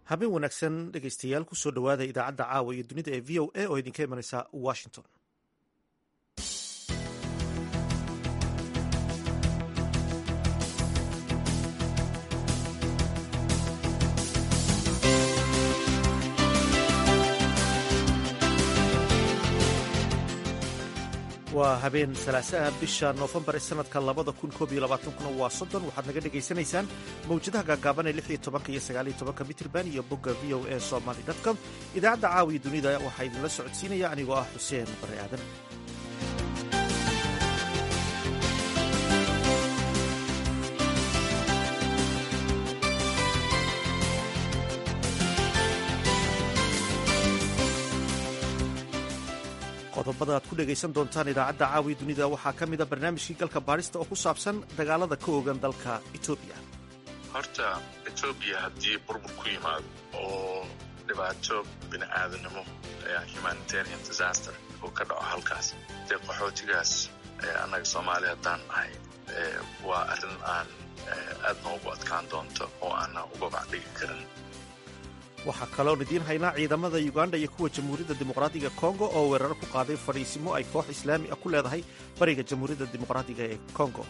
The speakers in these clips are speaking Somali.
habeen wanaagsan dhegaystayaal kusoo dhowaada idaacadda caawa iyo dunida ee v o a oo idinka imanaysa washington waa habeen salaasaha bisha noofembar ee sanadka labada kun koob iyo labaatankuna waa soddon waxaad naga dhegaysanaysaan mawjadaha gaagaaban ee lix iyo tobanka iyo sagaal iyo tobanka mitrban iyo bogga v o a somaly com idaacadda caawiya dunida waxaa idinla socodsiinaya anigoo ah xuseen bare aadan qodobada aad ku dhegaysan doontaan idaacadda caawiya dunida waxaa ka mida barnaamijkii galka baadhista oo ku saabsan dagaalada ka ogan dalka etoobiya horta etoobiya haddii burbur ku yimaado oo dhibaato bini aadamnimo humanitarian disaster uu ka dhaco halkaas dee qaxootigaas annaga soomaaliya haddaan nahay waa arrin aan aadna ugu adkaan doonto oo aanna uga bacdhigi karin waxaa kaloon idiin haynaa ciidamada uganda iyo kuwa jamhuuriyadda dimuqraadiga kongo oo weerar ku qaaday fadhiisimo ay koox islaami ah ku leedahay bariga jamhuuriyadda dimuqraadiga ee kongo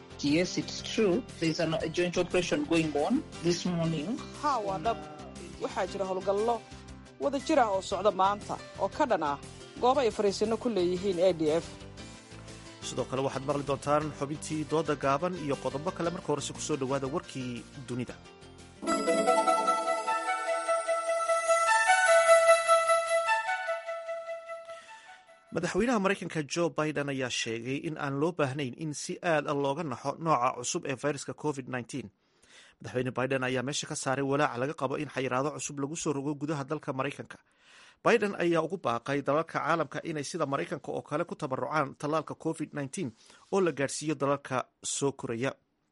ha waa dhab waxaa jira howlgallo wada jir ah oo socda maanta oo ka dhan ah goobo ay fadhiisinno ku leeyihiin a d f sidoo kale waxaad maqli doontaan xubintii dooda gaaban iyo qodobo kale marka horese ku soo dhowaada warkii dunida madaxweynaha maraykanka jo biden ayaa sheegay in aan loo baahnayn in si aad a looga naxo nooca cusub ee fayraska covid madaxweyne biden ayaa meesha ka saaray walaaca laga qabo in xayiraado cusub lagu soo rogo gudaha dalka maraykanka biden ayaa ugu baaqay dalalka caalamka inay sida maraykanka oo kale ku tabarucaan tallaalka covid oo la gaadhsiiyo dalalka soo koraya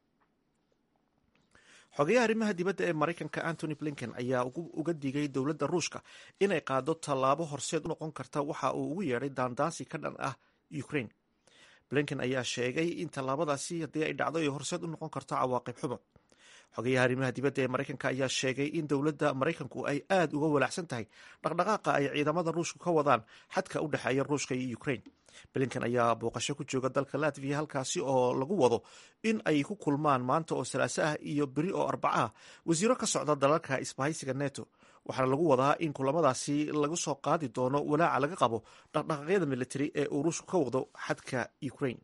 xogeyaha arrimaha dibadda ee maraykanka antony blinken ayaa uga digay dowladda ruushka inay qaado tallaabo horseed u noqon karta waxa uu ugu yeedhay daandaansi ka dhan ah ukraine blinken ayaa sheegay in tallaabadaasi haddii ay dhacdo ay horseed u noqon karto cawaaqib xumo xogeyaha arrimaha dibadda ee maraykanka ayaa sheegay in dowladda maraykanku ay aad uga walaacsan tahay dhaqdhaqaaqa ay ciidamada ruushka ka wadaan xadka u dhexeeya ruushka iyo ukraine blinken ayaa booqasho ku jooga dalka latviya halkaasi oo lagu wado in ay ku kulmaan maanta oo salaaso ah iyo beri oo arbaca ah wasiiro ka socda dalalka isbahaysiga neto waxaana lagu wadaa in kulamadaasi lagu soo qaadi doono walaaca laga qabo dhaqdhaqaaqyada militari ee uu ruushku ka wado xadka ukraine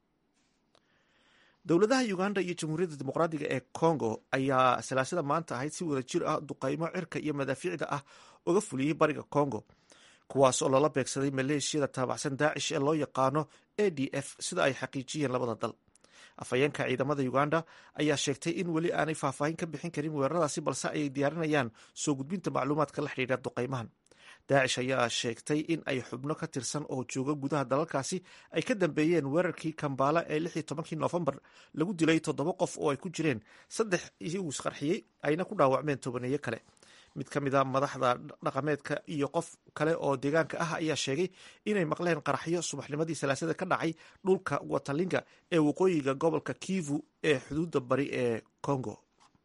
dowladaha uganda iyo jamhuuriyadda dimuqraadiga ee congo ayaa salaasada maanta ahayd si wada jir ah duqaymo cirka iyo madaafiicda ah uga fuliyey bariga congo kuwaas oo lala beegsaday maleeshiyada taabacsan daacish ee loo yaqaano a d f sida ay xaqiijiyeen labada dal afhayeenka ciidamada uganda ayaa sheegtay in weli aanay faahfaahin ka bixin karin weeraradaasi balse ay diyaarinayaan soo gudbinta macluumaadka la xidhiidha duqaymahan daacish ayaa sheegtay in ay xubno ka tirsan oo jooga gudaha dalalkaasi ay ka dambeeyeen weerarkii kambaala ee lix iyo tobankii noofembar lagu dilay toddoba qof oo ay ku jireen saddex iyagu isqarxiyey ayna ku dhaawacmeen tobaneeyo kale mid ka mid a madaxda dhaqameedka iyo qof kale oo deegaanka ah ayaa sheegay inay maqleen qaraxyo subaxnimadii salaasada ka dhacay dhulka watalinga ee waqooyiga gobolka kivu ee xuduudda bari ee congo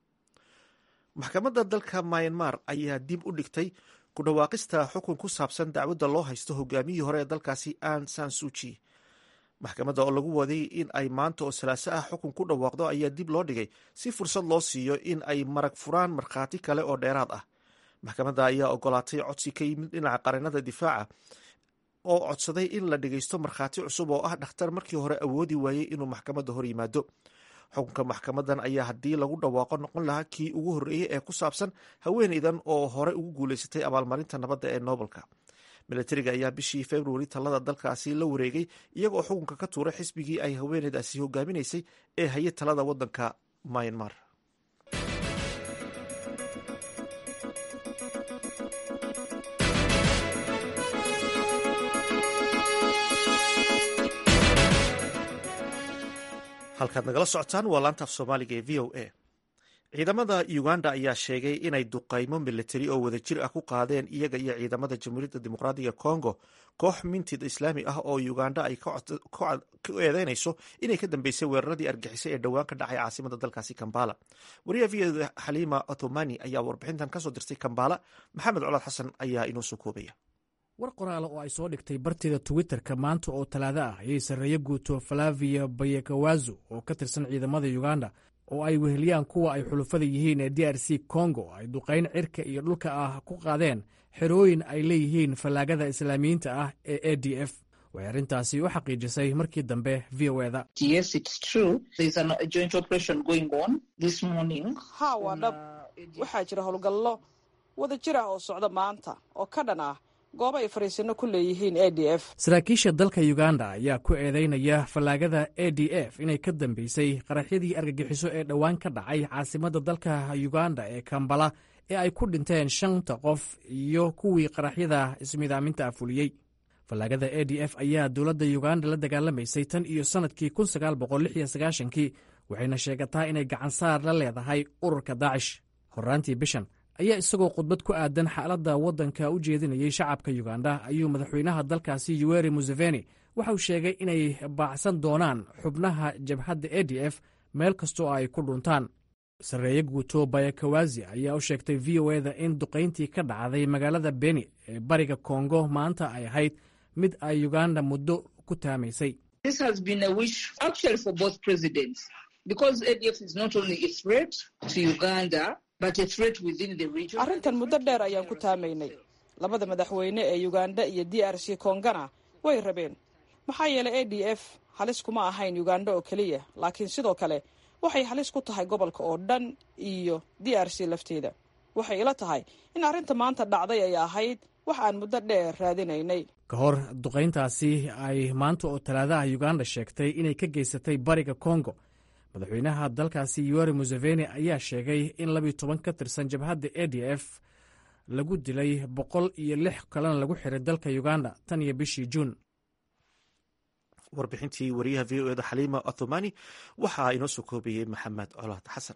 maxkamadda dalka myanmar ayaa dib u dhigtay ku dhawaaqista xukun ku saabsan dacwadda loo haysto hogaamiyihii hore ee dalkaasi an sansuji maxkamadda oo lagu waday in ay maanta oo salaaso ah xukun ku dhawaaqdo ayaa dib loo dhigay si fursad loo siiyo in ay marag furaan markhaati kale oo dheeraad ah maxkamadda ayaa ogolaatay codsi ka yimid dhinaca qareennada difaaca oo codsaday in la dhegeysto markhaati cusub oo ah dhakhtar markii hore awoodi waayey inuu maxkamadda hor yimaado xukunka maxkamadan ayaa haddii lagu dhawaaqo noqon lahaa kii ugu horreeyey ee ku saabsan haweeneydan oo hore ugu guuleysatay abaalmarinta nabadda ee noobelka milatariga ayaa bishii februari talada dalkaasi la wareegay iyagoo xukunka ka tuuray xisbigii ay haweeneydaasi hogaaminaysay ee hayay talada waddanka myanmar halkaad nagala socotaan waa laanta af soomaaliga ee v o a ciidamada uganda ayaa sheegay inay duqaymo militari oo wadajir ah ku qaadeen iyaga iyo ciidamada jamhuuriyadda dimuqraadiga congo koox mintid islaami ah oo uganda ay ku eedeynayso inay ka dambeysay weeraradii argixisay ee dhowaan ka dhacay caasimada dalkaasi kambala wariyaha v o xaliima othomani ayaa warbixintan kasoo dirtay kambala maxamed colaad xasan ayaa inoo soo koobaya war qoraale oo ay soo dhigtay barteeda twitterka maanta oo talaado ah ayay sarreeye guuto falavia bayekawazo oo ka tirsan ciidamada uganda oo ay weheliyaan kuwa ay xulufada yihiin ee d r c congo ay duqayn cirka iyo dhulka ah ku qaadeen xerooyin ay leeyihiin fallaagada islaamiyiinta ah ee a d f waxay arrintaasi u xaqiijisay markii dambe v o eda haa waa dhab waxaa jira howlgallo wada jir ah oo socda maanta oo ka dhan ah goobo ay fariisino ku leeyihiin a d f saraakiisha dalka uganda ayaa ku eedeynaya fallaagada a d f inay ka dambeysay qaraxyadii argagixiso ee dhowaan ka dhacay caasimadda dalka uganda ee kambala ee ay ku dhinteen shanta qof iyo kuwii qaraxyada ismidaaminta afuliyey fallaagada a d f ayaa dowladda uganda la dagaalamaysay tan iyo sannadkii kii waxayna sheegataa inay gacansaar la leedahay ururka daacish horraantii bishan ayaa isagoo khudbad ku aadan xaaladda waddanka u jeedinayay shacabka uganda ayuu madaxweynaha dalkaasi yuweri museveni waxauu sheegay inay baacsan doonaan xubnaha jabhadda a d f meel kastoo ay ku dhuntaan sarreeye guuto bayakawazi ayaa u sheegtay v o eda in duqayntii ka dhacday magaalada beni ee bariga kongo maanta ay ahayd mid ay uganda muddo ku taamaysay arrintan muddo dheer ayaan ku taamaynay labada madaxweyne ee uganda iyo d r c kongana way rabeen maxaa yeelay a d f halis kuma ahayn uganda oo keliya laakiin sidoo kale waxay halis ku tahay gobolka oo dhan iyo d r c lafteeda waxay ila tahay in arrinta maanta dhacday ay ahayd wax aan muddo dheer raadinaynay ka hor duqayntaasi ay maanta oo talaadaha uganda sheegtay inay ka geysatay bariga kongo madaxweynaha dalkaasi yuweri museveni ayaa sheegay in labiyo toban ka tirsan jabhadda a d f lagu dilay boqol iyo lix kalena lagu xiray dalka uganda tan iyo bishii juun warbixintii wariyaha v o eda xaliima othomani waxaa inoo soo koobayey maxamed colaad xasan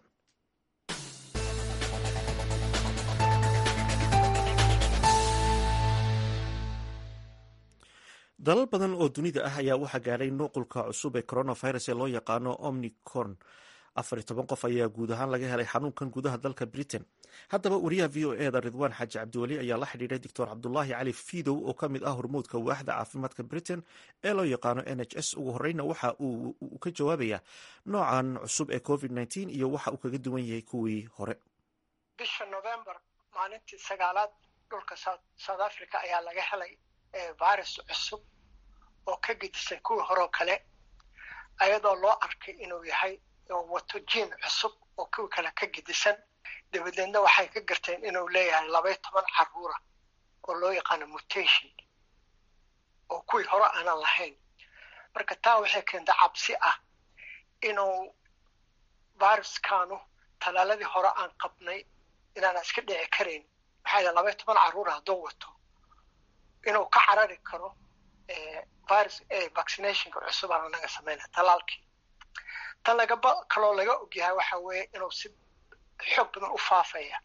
dalal badan oo dunida ah ayaa waxaa gaadhay nuqulka cusub ee coronavirus ee loo yaqaano omnicorn afar iyo toban qof ayaa guud ahaan laga helay xanuunkan gudaha dalka britain haddaba wariyaha v o eda ridwaan xaaji cabdiweli ayaa la xidhiidhay doctor cabdulaahi cali fidow oo ka mid ah hormuudka waaxda caafimaadka britain ee loo yaqaano n h s ugu horeyna waxa uu ka jawaabayaa noocan cusub ee covid nteen iyo waxa uu kaga duwan yahay kuwii hore bisha november maalintii sagaalaad dhulka south africa ayaa laga helay virus cusub oo ka gedisan kuwii horeo kale ayadoo loo arkay inuu yahay wato jiin cusub oo kuwii kale ka gedisan dabadeedna waxay ka garteen inuu leeyahay labaiyo toban caruura oo loo yaqaano mutation oo kuwii hore aanan lahayn marka taa waxay keentay cabsi ah inuu viruskanu talaaladii hore aan qabnay inaana iska dhici karayn maxaa yidhaha labaiyo toban caruura hadduu wato inuu ka carari karo virus vaccinationka cusub aan anaga sameynaa talaalkii tan lagaba kaloo laga ogyahay waxa weeye inuu si xoog badan u faafaya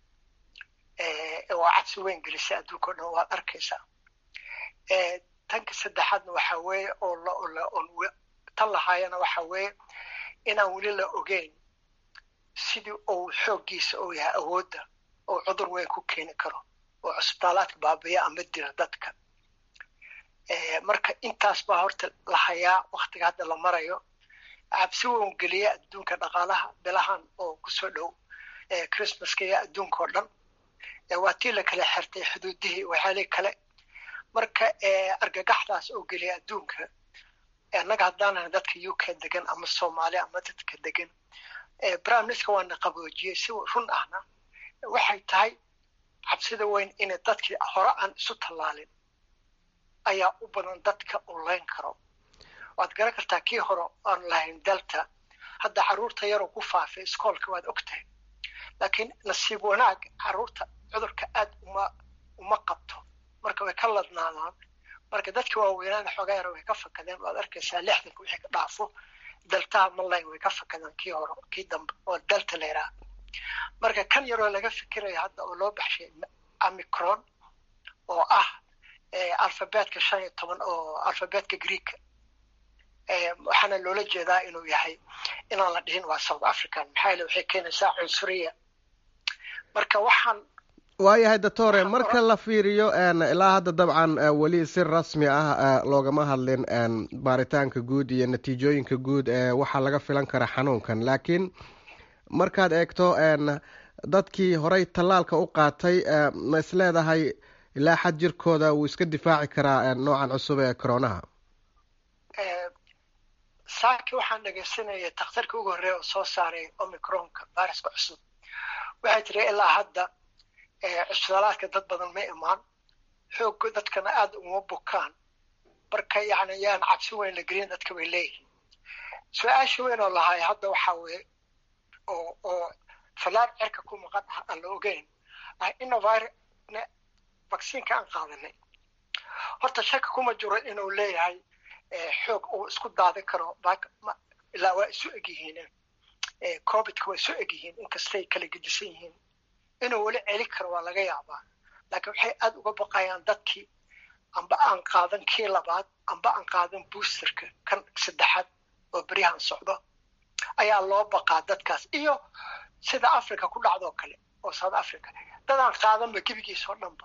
waa cabsi weyn gelisay adduunka o dhan waad arkaysaa tanka saddexaadna waxa weeye oo tan lahaayana waxa weeye inaan weli la ogeyn sidii uu xooggiisa uu yahay awoodda oo cudur weyn ku keeni karo oo cusbitaalaadka baabiya ama dila dadka marka intaas baa horta la hayaa waktiga hadda la marayo cabsi weyn geliya adduunka dhaqaalaha bilahan oo kusoo dhow christmaska iyo adduunka oo dhan waa tii la kala xirtay xuduudihii waxyaali kale marka argagaxdaas oo geliya adduunka annaga haddaanahay dadka u k degan ama soomaaliya ama dadka degan prime minister waana qaboojiyey si run ahna waxay tahay cabsida weyn inay dadkii hore aan isu tallaalin ayaa u badan dadka uu layn karo waad garan kartaa kii hore aan lahayn delta hadda carruurta yaroo ku faafay iskoolka waad og tahay laakiin nasiib wanaag carruurta cudurka aad uma uma qabto marka way ka ladnaadaan marka dadka waaweynaana xoogaa yara way ka fakadeen waad arkaysaa lixdanka wixii ka dhaafo deltaha malayn way ka fakadaan kii hore kii dambe oo delta la yidhaha marka kan yaroo laga fikiraya hadda oo loo baxshay amicron oo ah alfabetka shan iyo toban oo alfabetka greeka waxaana loola jeedaa inuu yahay inaan la dhihin waa south african maxaa yeele waxay keenaysaa cunsuriya marka waxaan waayahay doctore marka la fiiriyo ilaa hadda dabcan weli si rasmi ah loogama hadlin baaritaanka guud iyo natiijooyinka guud ee waxaa laga filan kara xanuunkan laakiin markaad eegto dadkii horey tallaalka u qaatay ma isleedahay ilaa xad jirkooda wuu iska difaaci karaa noocan cusub ee coronaha saaki waxaan dhegaysanayay takhtarkii ugu horreeya oo soo saaray omicronka viruska cusub waxay tiri ilaa hadda cusbitalaadka dad badan ma imaan xoogga dadkana aada uma bukaan marka yani yaan cabsi weyn la gelin dadka bay leeyihiin su-aasha weyn oo lahay hadda waxaa weye oo oo fallaar cirka ku maqan ah aan la ogeyn ah innovir vacciinka aan qaadanay horta shaka kuma jiro inuu leeyahay xoog uu isku daadin karo ilaa waa isu egyihiin covidka waa isu egyihiin inkastay kala gedisan yihiin inuu weli celi karo waa laga yaabaa laakiin waxay aada uga baqayaan dadkii amba aan qaadan kii labaad amba aan qaadan boosterka kan saddexaad oo beryahan socdo ayaa loo baqaa dadkaas iyo sida africa ku dhacdoo kale oo south africa dadaan qaadanba gebigiisoo dhanba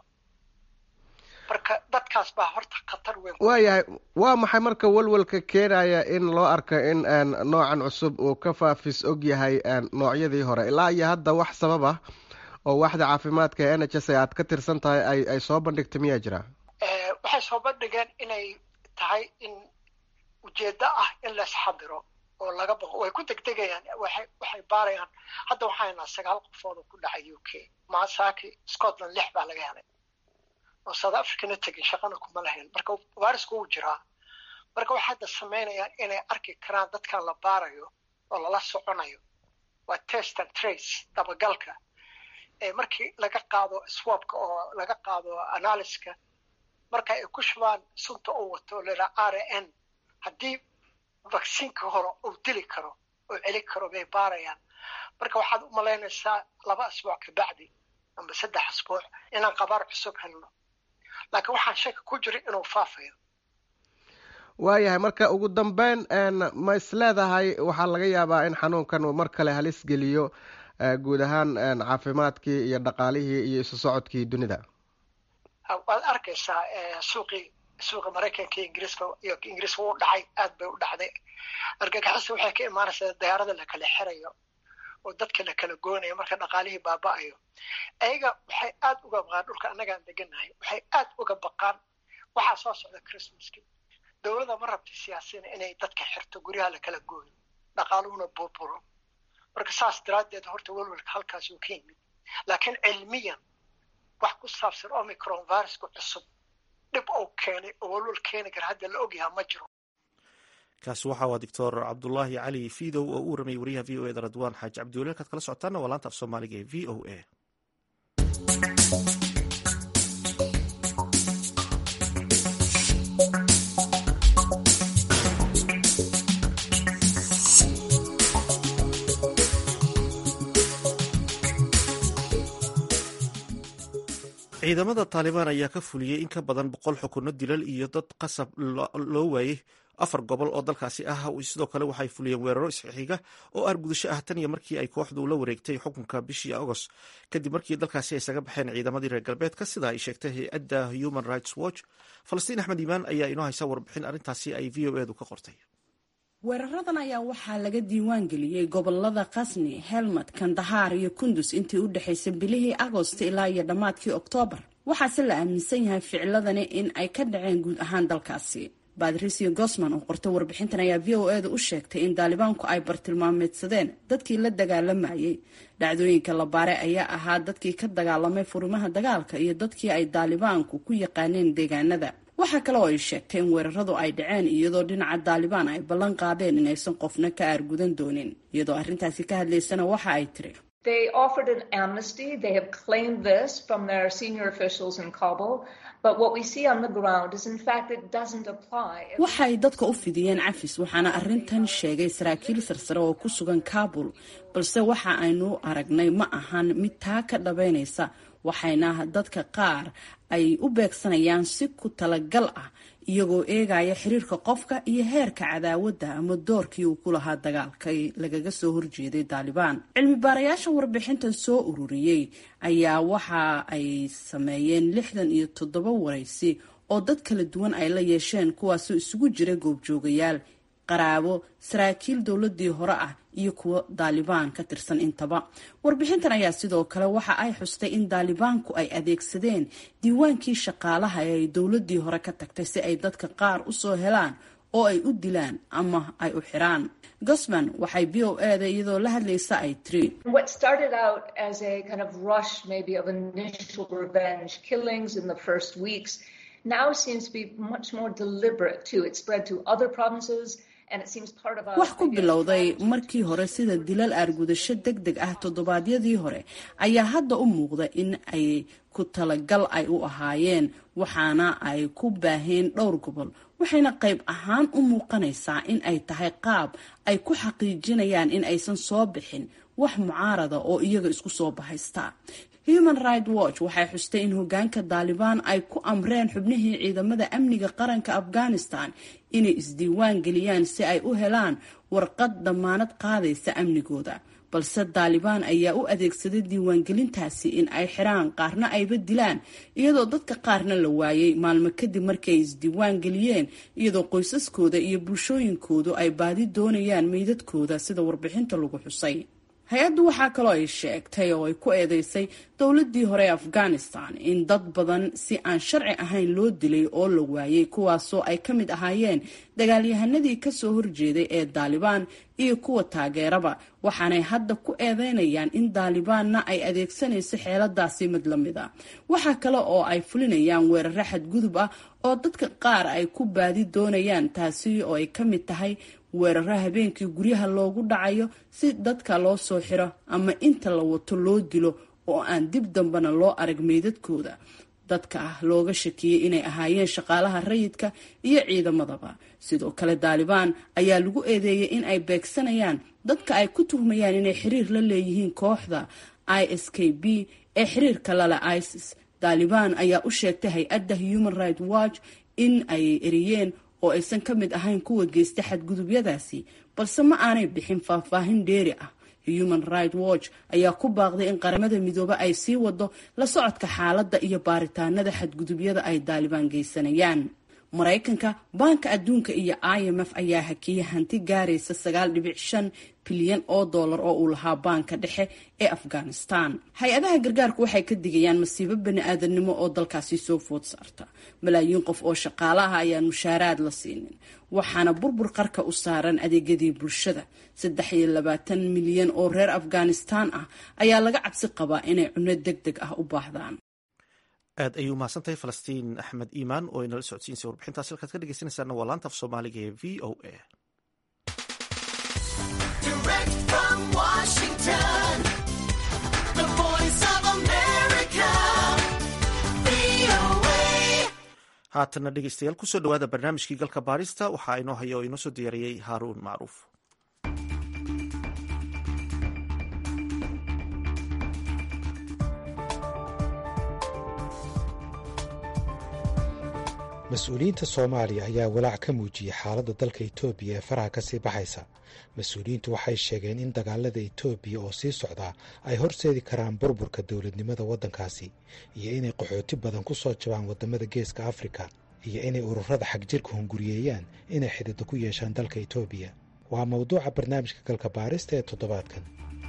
marka dadkaas baa horta khatar weyn waayahay waa maxay marka walwalka keenaya in loo arko in noocan cusub uu ka faafis og yahay noocyadii hore ilaa iyo hadda wax sabab ah oo waaxda caafimaadka ee n h s aad ka tirsan tahay ay ay soo bandhigtay miyaa jira waxay soo bandhigeen inay tahay in ujeeddo ah in laisxadiro oo laga baqo way ku degdegayaan waxay waxay baarayaan hadda waxaanaa sagaal qofood oo ku dhacay u k masaaki scotland lix baa laga helay oo south africana tegin shaqana kuma lahayn marka virusku wuu jiraa marka waxay hadda samaynayaan inay arki karaan dadkan la baarayo oo lala soconayo waa test and trace dabagalka markii laga qaado swabka oo laga qaado analyska marka ay ku shubaan sunta uu wato laa r n haddii vacciinka hore uu dili karo oo celi karo bay baarayaan marka waxaad u malaynaysaa laba asbuuc kabacdi amba saddex asbuuc inaan qabaar cusub helno laakiin waxaan shaki ku jira inuu faafayo waayahay marka ugu dambeyn ma is leedahay waxaa laga yaabaa in xanuunkan uu mar kale halis geliyo guud ahaan caafimaadkii iyo dhaqaalihii iyo isu socodkii dunida waad arkaysaa suuqii suuqa maraykanka iyo ingiriiska iyo ingiriiska wuu dhacay aad bay u dhacday argagixisa waxay ka imaanaysaa dayaarada la kala xirayo oo dadka la kala goonayo marka dhaqaalihii baaba-ayo ayaga waxay aad uga baqaan dhulka annagaan deganahay waxay aad uga baqaan waxaa soo socda christmaskii dowladda ma rabta siyaasina inay dadka xirto guryaha la kala gooyo dhaqaaluhuna burburo marka saas daraaddeed horta welwalka halkaas uu ka yimid laakiin cilmiyan wax ku saabsan omicron viruska cusub dhib uu keenay oo welwal keeni kara hadda la ogyahaa ma jiro kaasi waxa waa doctor cabdulaahi cali fidow oo u waramayay wariyaha v o e da radwaan xaaji cabdiweli halkaad kala socotaana waa laanta af soomaaliga ee v o a ciidamada taalibaan ayaa ka fuliyey in ka badan boqol xukuno dilal iyo dad qasab loo waayey afar gobol oo dalkaasi ah sidoo kale waxay fuliyeen weeraro isxixiga oo argudasho ah tan iyo markii ay kooxdu la wareegtay xukunka bishii agost kadib markii dalkaasi ay isaga baxeen ciidamadii reer galbeedka sida ay sheegtay hay-adda human rights watch falastiin axmed iimaan ayaa inoo haysa warbixin arrintaasi ay v o edu ka qortay weeraradan ayaa waxaa laga diiwaan geliyey gobolada kasni helmad kandahaar iyo kundus intii u dhexaysay bilihii agost ilaa iyo dhammaadkii oktoobar waxaase la aaminsan yahay ficiladani in ay ka dhaceen guud ahaan dalkaasi badrisio gosman oo qortay warbixintan ayaa v o eeda u sheegtay in daalibaanku ay bartilmaameedsadeen dadkii la dagaalamayay dhacdooyinka la baare ayaa ahaa dadkii ka dagaalamay furimaha dagaalka iyo dadkii ay daalibaanku ku yaqaaneen deegaanada waxaa kale oo ay sheegtay in weeraradu ay dhaceen iyadoo dhinaca daalibaan ay ballan qaadeen inaysan qofna ka aargudan doonin iyadoo arrintaasi ka hadlaysana waxa ay tiri They offered an amnesty. They have claimed this from their senior officials in Kabul. But what we see on the ground is, in fact, it doesn't apply. waxay dadka u fidiyeen cafis waxaana arrintan sheegay saraakiil sarsare oo ku sugan kaabul balse waxa aynu aragnay ma ahan mid taa ka dhabaynaysa waxayna dadka qaar ay u beegsanayaan si ku talagal ah iyagoo eegaya xiriirka qofka iyo heerka cadaawadda ama doorkii uu ku lahaa dagaalkay lagaga soo horjeeday daalibaan cilmi baarayaasha warbixintan soo ururiyey ayaa waxa ay sameeyeen lixdan iyo toddoba waraysi oo dad kala duwan ay la yeesheen kuwaasoo isugu jira goobjoogayaal qaraabo saraakiil dowladii hore ah iyo kuwo daalibaan ka tirsan intaba warbixintan ayaa sidoo kale waxa ay xustay in daalibaanku ay adeegsadeen diiwaankii shaqaalaha ee ay dowladii hore ka tagtay si ay dadka qaar usoo helaan oo ay u dilaan ama ay u xiraan gosman waxay b o eda iyadoo la hadlaysa ay tiri What started out as a kind of rush, maybe of initial revenge killings in the first weeks, now seems to be much more deliberate too. It spread to other provinces. And it seems part of a wax ku bilowday markii hore sida dilal aargudasho deg deg ah toddobaadyadii hore ayaa hadda u muuqda in ay ku talagal ay u ahaayeen waxaana ay ku baaheen dhowr gobol waxayna qayb ahaan u muuqanaysaa in ay tahay qaab ay ku xaqiijinayaan in aysan soo bixin wax mucaarada oo iyaga isku soo bahaysta human right watch waxay xustay in hogaanka daalibaan ay ku amreen xubnihii ciidamada amniga qaranka afghanistan inay isdiiwaan geliyaan si ay u helaan warqad damaanad qaadaysa amnigooda balse daalibaan ayaa u adeegsaday diiwaangelintaasi in ay xiraan qaarna ayba dilaan iyadoo dadka qaarna la waayay maalmo kadib markii ay isdiiwaan geliyeen iyadoo qoysaskooda iyo bulshooyinkoodu ay baadi doonayaan meydadkooda sida warbixinta lagu xusay hay-addu waxaa kaloo ay sheegtay oo ay ku eedeysay dowladii hore ee afghanistan in dad badan si aan sharci ahayn loo dilay oo la waayay kuwaasoo ay ka mid ahaayeen dagaalyahanadii kasoo horjeeday ee daalibaan iyo kuwa taageeraba waxaanay hadda ku eedeynayaan in daalibaanna ay adeegsanayso xeeladaasi mid la mid a waxaa kale oo ay fulinayaan weeraro xadgudub ah oo dadka qaar ay ku baadi doonayaan taasi oo ay ka mid tahay weeraro habeenkii guryaha loogu dhacayo si dadka loo soo xiro ama inta la wato loo dilo oo aan dib dambena loo arag meydadkooda dadka ah looga shakiyey inay ahaayeen shaqaalaha rayidka iyo ciidamadaba sidoo kale daalibaan ayaa lagu eedeeyay in ay beegsanayaan dadka ay ku tuhmayaan inay xiriir la leeyihiin kooxda i s k b ee xiriirka lale isis daalibaan ayaa u sheegtay hay-adda human right watch in ay eriyeen oo aysan ka mid ahayn kuwa geysta xadgudubyadaasi balse ma aanay bixin faahfaahin dheeri ah human right watch ayaa ku baaqday in qaramada midoobe ay sii wado la socodka xaaladda iyo baaritaanada xadgudubyada ay daalibaan geysanayaan maraykanka baanka adduunka iyo i m f ayaa hakiyay hanti gaaraysa sagaal dhibic shan bilyan oo dollar oo uu lahaa baanka dhexe ee afghanistan hay-adaha gargaarku waxay ka digayaan masiibo bani-aadanimo oo dalkaasi soo food saarta malaayiin qof oo shaqaalaha ayaan mushaaraad la siinin waxaana burbur qarka u saaran adeegyadii bulshada saddex iyo labaatan milyan oo reer afghanistan ah ayaa laga cabsi qabaa inay cunno deg deg ah u baahdaan aad ayay umahadsantahay falastiin axmed iimaan oo inala socodsiinsa warbixintaas halkaad ka dhegeysanaysaana waa laanta af soomaaliga ee v o a haatana dhegeystayaal kusoo dhawaada barnaamijkii galka baarista waxaa inoo haya oo inoo soo diyaariyey haaruun macruuf mas-uuliyiinta soomaaliya ayaa walaac ka muujiyey xaaladda dalka etoobiya ee faraha kasii baxaysa mas-uuliyiintu waxay sheegeen in dagaalada etoobiya oo sii socdaa ay horseedi karaan burburka dowladnimada waddankaasi iyo inay qaxooti badan ku soo jabaan waddamada geeska afrika iyo inay ururada xagjirka hunguriyeeyaan inay xididdo ku yeeshaan dalka etoobiya waa mawduuca barnaamijka galka baarista ee toddobaadkan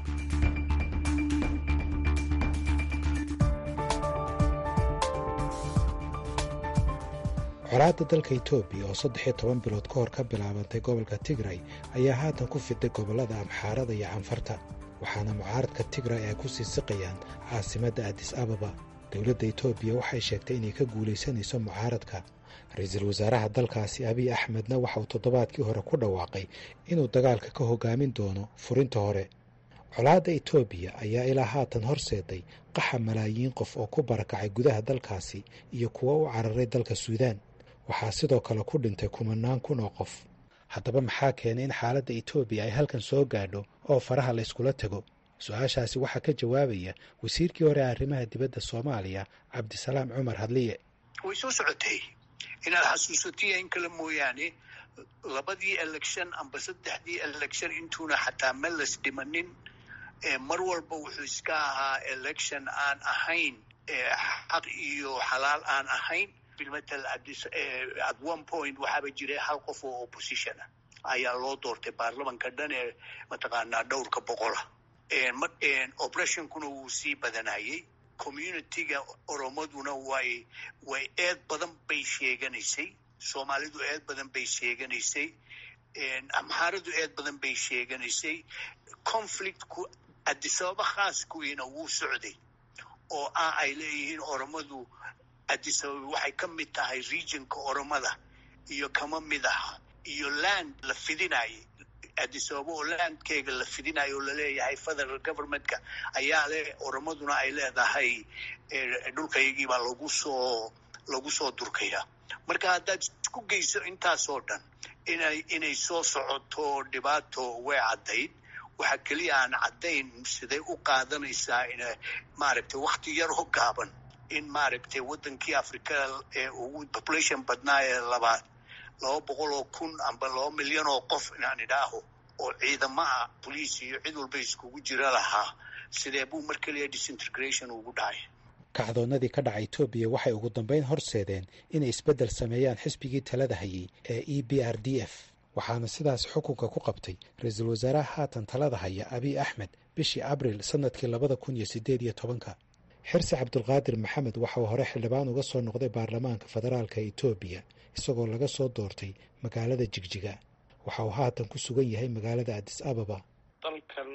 colaadda dalka etoobiya oo saddex iyo toban bilood ka hor ka bilaabantay gobolka tigray ayaa haatan ku fiday gobollada amxaarada iyo canfarta waxaana mucaaradka tigray ay ku sii siqayaan caasimadda adis ababa dowladda etoobiya waxay sheegtay inay ka guulaysanayso mucaaradka ra-iisul wasaaraha dalkaasi abiy axmedna waxa uu toddobaadkii hore ku dhawaaqay inuu dagaalka ka hogaamin doono furinta hore colaadda etoobiya ayaa ilaa haatan horseeday qaxa malaayiin qof oo ku barakacay gudaha dalkaasi iyo kuwo u cararay dalka suudaan waxaa sidoo kale ku dhintay kumanaan kun oo qof haddaba maxaa keenay in xaaladda etoobiya ay halkan soo gaadho oo faraha la yskula tego su-aashaasi waxaa ka jawaabaya wasiirkii hore arrimaha dibadda soomaaliya cabdisalaam cumar hadliye way soo socotay inaad xasuusatiya in kale mooyaane labadii election amba saddexdii election intuuna xataa meles dhimanin mar walba wuxuu iska ahaa election aan ahayn xaq iyo xalaal aan ahayn bilmatal at one point waxaaba jiray hal qof oo opposition ah ayaa loo doortay baarlamanka dhan ee mataqaanaa dhowrka boqola operationkuna wuu sii badanayay communityga oromaduna way way eed badan bay sheeganaysay soomaalidu eed badan bay sheeganaysay amxaaradu eed badan bay sheeganaysay conflictku adisababa khaaskuwiina wuu socday oo ah ay leeyihiin oromadu adisababa waxay ka mid tahay regionka oromada iyo kama mid aha iyo land la fidinayay adisababa oo landkeega la fidinayo oo laleeyahay federal governmentka ayaa le oromaduna ay leedahay dhulkaygiibaa lagu soo lagu soo durkaya marka haddaad isku geyso intaasoo dhan inay inay soo socoto dhibaato way caddayd waxaa keliya aan caddayn siday u qaadanaysaa in maaragtay wakti yar oo gaaban in maaragtay waddankii africa ee ugu population badnaa ee labaad laba boqol oo kun amba laba milyan oo qof inaan idhaaho oo ciidamaha boliis iyo cid walba iskugu jira lahaa sidee buu mar keliya disintegration ugu dhacay kacdoonnadii ka dhaca etoobiya waxay ugu dambayn horseedeen inay isbeddel sameeyaan xisbigii talada hayay ee e b r d f waxaana sidaas xukunka ku qabtay ra-iisul wasaaraha haatan talada haya abiy axmed bishii abril sannadkii labada kun iyo siddeed iyo tobanka xirsi cabdulqaadir maxamed waxa uu hore xildhibaan uga soo noqday baarlamaanka federaalka etoobiya isagoo laga soo doortay magaalada jigjiga waxa uu haatan ku sugan yahay magaalada adis ababa dalkan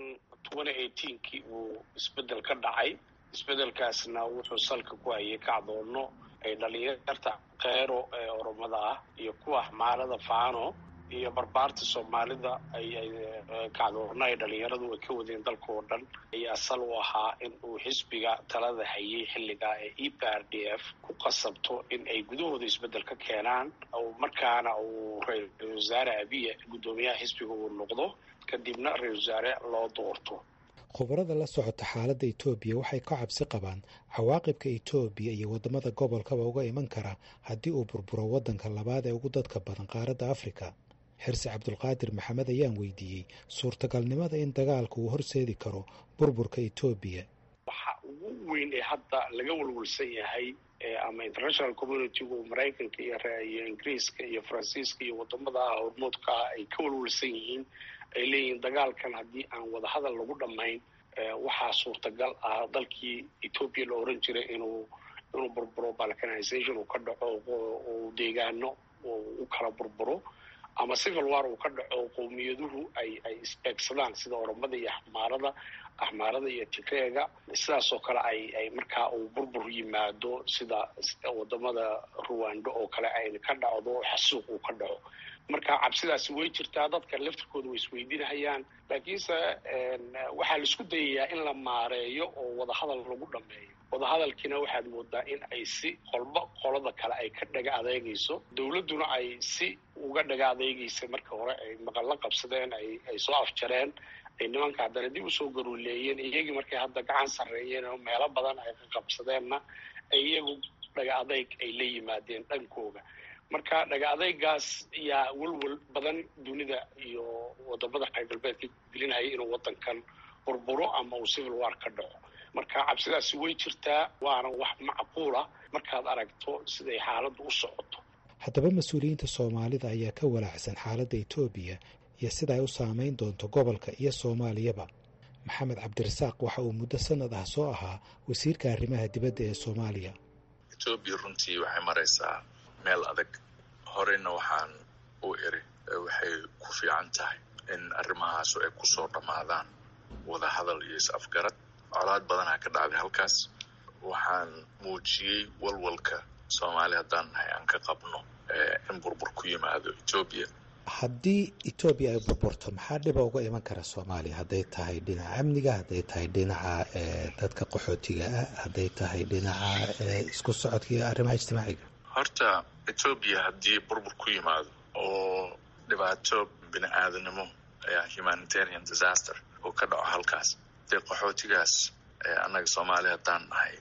kii uu isbeddel ka dhacay isbeddelkaasna wuxuu salka ku hayay kacdoonno ay dhalinyarta kheyro ee oromada ah iyo kuwa xmaarada faano iyo barbaarta soomaalida ayay kacdoonno ay dhalinyaradu ay ka wadeen dalka oo dhan ayaa sal u ahaa in uu xisbiga talada hayay xilligaa ee e p r d f ku qasabto in ay gudahooda isbeddel ka keenaan markaana uu ra-iisul wasaare abiya guddoomiyaha xisbiga uu noqdo kadibna ra-isul wasaare loo doorto khubarada la socota xaaladda etoobiya waxay ka cabsi qabaan cawaaqibka etoobiya iyo waddamada gobolkaba uga iman kara haddii uu burburo waddanka labaad ee ugu dadka badan qaaradda afrika xirsi cabdulqaadir maxamed ayaan weydiiyey suurtagalnimada in dagaalka uu horseedi karo burburka etoobiya waxa ugu weyn ee hadda laga walwalsan yahay ama international communitygu maraykanka iyo ingiriiska iyo faransiiska iyo wadamada hormoodka ah ay ka walwalsan yihiin ay leeyihiin dagaalkan haddii aan wadahadal lagu dhammayn waxaa suurtagal ah dalkii etoobiya la oran jiray inuu inuu burburo balkanization uu ka dhaco uu deegaano u kala burburo ama civil war uu ka dhaco qowmiyaduhu ay ay isbeegsadaan sida oromada iyo axmaarada axmaarada iyo tigreega sidaasoo kale ay ay markaa uu burbur yimaado sida wadamada ruwando oo kale ay ka dhacdo xasuuq uu ka dhaco marka cabsidaasi way jirtaa dadka laftirkooda way isweydiinahayaan laakiinse waxaa la isku dayayaa in la maareeyo oo wadahadal lagu dhameeyo wadahadalkiina waxaad moodaa in ay si qolba qolada kale ay ka dhaga adeegayso dowladduna ay si uga dhaga adeegaysa marka hore ay maqallo qabsadeen ay ay soo afjareen ay nimanka haddana dib usoo garuuleeyeen iyagii markay hadda gacan sarreeyeen oo meelo badan ay ka qabsadeenna ay iyagu dhaga adeyg ay la yimaadeen dhankooga marka dhaga adeygaas yaa welwel badan dunida iyo wadamada reer galbeedka gelinhaya inuu wadankan burburo ama uu civil war ka dhaco marka cabsidaasi way jirtaa waana wax macquula markaad aragto siday xaaladdu u socoto haddaba mas-uuliyiinta soomaalida ayaa ka walaacsan xaaladda etoobiya iyo sida ay u saameyn doonto gobolka iyo soomaaliyaba maxamed cabdirasaaq waxa uu muddo sanad ah soo ahaa wasiirka arrimaha dibadda ee soomaaliya etoobiya runtii waxay maraysaa meel adag horeyna waxaan u iri waxay ku fiican tahay in arrimahaasu ay kusoo dhammaadaan wadahadal iyo is-afgarad colaad badanaa ka dhacday halkaas waxaan muujiyey walwalka soomaali haddaan nahay aan ka qabno in burbur ku yimaado etoobiya haddii etoobiya ay burburto maxaa dhiba uga iman kara soomaaliya hadday tahay dhinaca amniga hadday tahay dhinaca dadka qaxootiga ah hadday tahay dhinaca isku socodka iyo arrimaha ijtimaaciga horta etoobiya haddii burbur ku yimaado oo dhibaato bini aadanimo humanitarian disaster oo ka dhaco halkaas dee qaxootigaas annaga soomaaliya haddaan nahay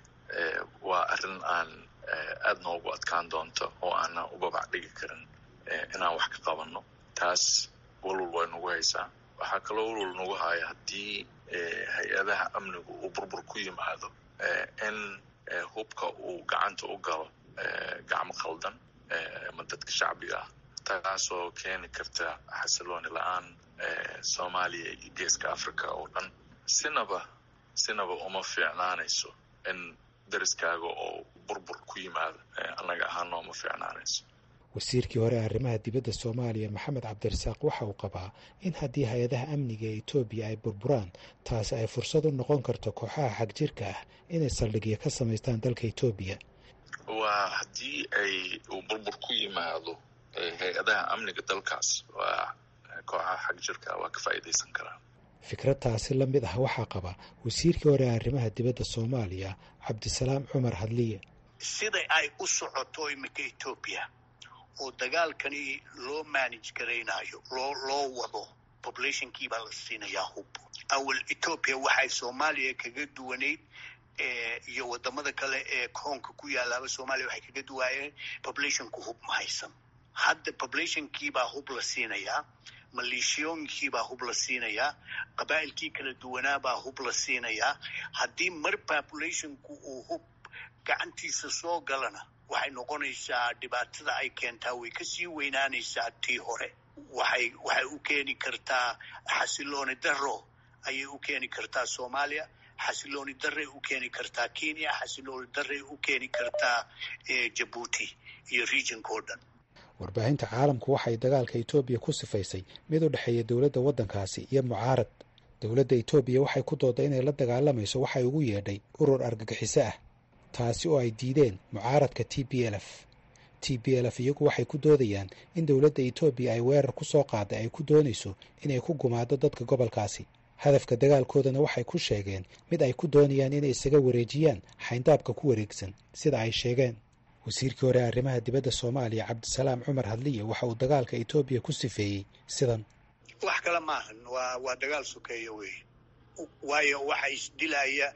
waa arrin aan aada noogu adkaan doonto oo aanan u babac dhigi karin inaan wax ka qabanno taas walwal way nagu haysaa waxaa kaloo walwal nagu haya haddii hay-adaha amnigu uu burbur ku yimaado in hubka uu gacanta u galo gacmo khaldan ama dadka shacbiga ah taasoo keeni karta xasilooni la-aan soomaaliya iyo geeska africa oo dhan sinaba sinaba uma fiicnaanayso in dariskaaga oo burbur ku yimaado annaga ahaan nooma fiicnaanayso wasiirkii hore arrimaha dibadda soomaaliya maxamed cabdirasaaq waxa uu qabaa in haddii hay-adaha amniga ee etoobiya ay burburaan taasi ay fursad u noqon karto kooxaha xagjirka ah inay saldhigyo ka samaystaan dalka etoobiya waa haddii ay uu burbur ku yimaado hay-adaha amniga dalkaas waa kooxaha xagjirka waa ka faa'iidaysan karaan fikrad taasi la mid ah waxaa qaba wasiirkii hore arrimaha dibadda soomaaliya cabdisalaam cumar hadliye sida ay u socoto iminka etoobiya oo dagaalkani loo manage garaynayo loo loo wado populationkii baa la siinayaa hub awal etoobiya waxay soomaaliya kaga duwanayd iyo wadamada kale ee koonka ku yaalaaba soomaaliya waxay kaga duwaayeen populationku hub ma haysan hadda populationkiibaa hub la siinayaa maleeshiyooyinkiibaa hub la siinayaa qabaa'ilkii kala duwanaabaa hub la siinayaa haddii mar populationku uu hub gacantiisa soo galana waxay noqonaysaa dhibaatada ay keentaa way kasii weynaanaysaa tii hore waxay waxay u keeni kartaa xasilooni daro ayay u keeni kartaa soomaaliya xasilooni daray u keeni kartaa kenya xasilooni daray u keeni kartaa jabuuti iyo regionka oo dhan warbaahinta caalamku waxay dagaalka etoobiya ku sifaysay mid u dhexeeya dowladda waddankaasi iyo mucaarad dowladda etoobiya waxay ku dooday inay la dagaalamayso waxay ugu yeedhay urur argagixiso ah taasi oo ay diideen mucaaradka t b l f t b l f iyagu waxay ku doodayaan in dowladda etoobiya ay weerar ku soo qaaday ay ku doonayso inay ku gumaado dadka gobolkaasi hadafka dagaalkoodana waxay ku sheegeen mid ay ku doonayaan inay isaga wareejiyaan xayndaabka ku wareegsan sida ay sheegeen wasiirkii hore arrimaha dibadda soomaaliya cabdisalaam cumar hadliye waxa uu dagaalka etoobiya ku sifeeyey sidan wax kale maahan waa waa dagaal sokeeya wey waayo waxa isdilaya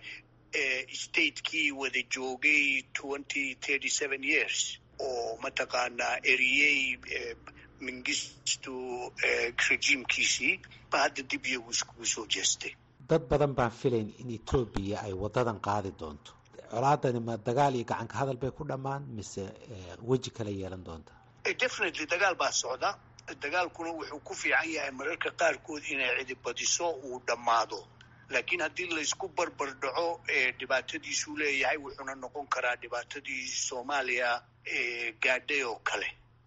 statekii wada joogay twenty thirty seven years oo mataqaanaa eriyey mingistu rejiimkiisii ba hadda dib iyagu iskugu soo jeestay dad badan baan filayn in etoobiya ay waddadan qaadi doonto colaadani ma dagaal iyo gacanka hadal bay ku dhammaan mise weji kale yeelan doonta definitely dagaal baa socda dagaalkuna wuxuu ku fiican yahay mararka qaarkood inay cidibadiso uu dhammaado laakiin haddii laysku barbar dhaco dhibaatadiisuu leeyahay wuxuuna noqon karaa dhibaatadii soomaaliya gaadhay oo kale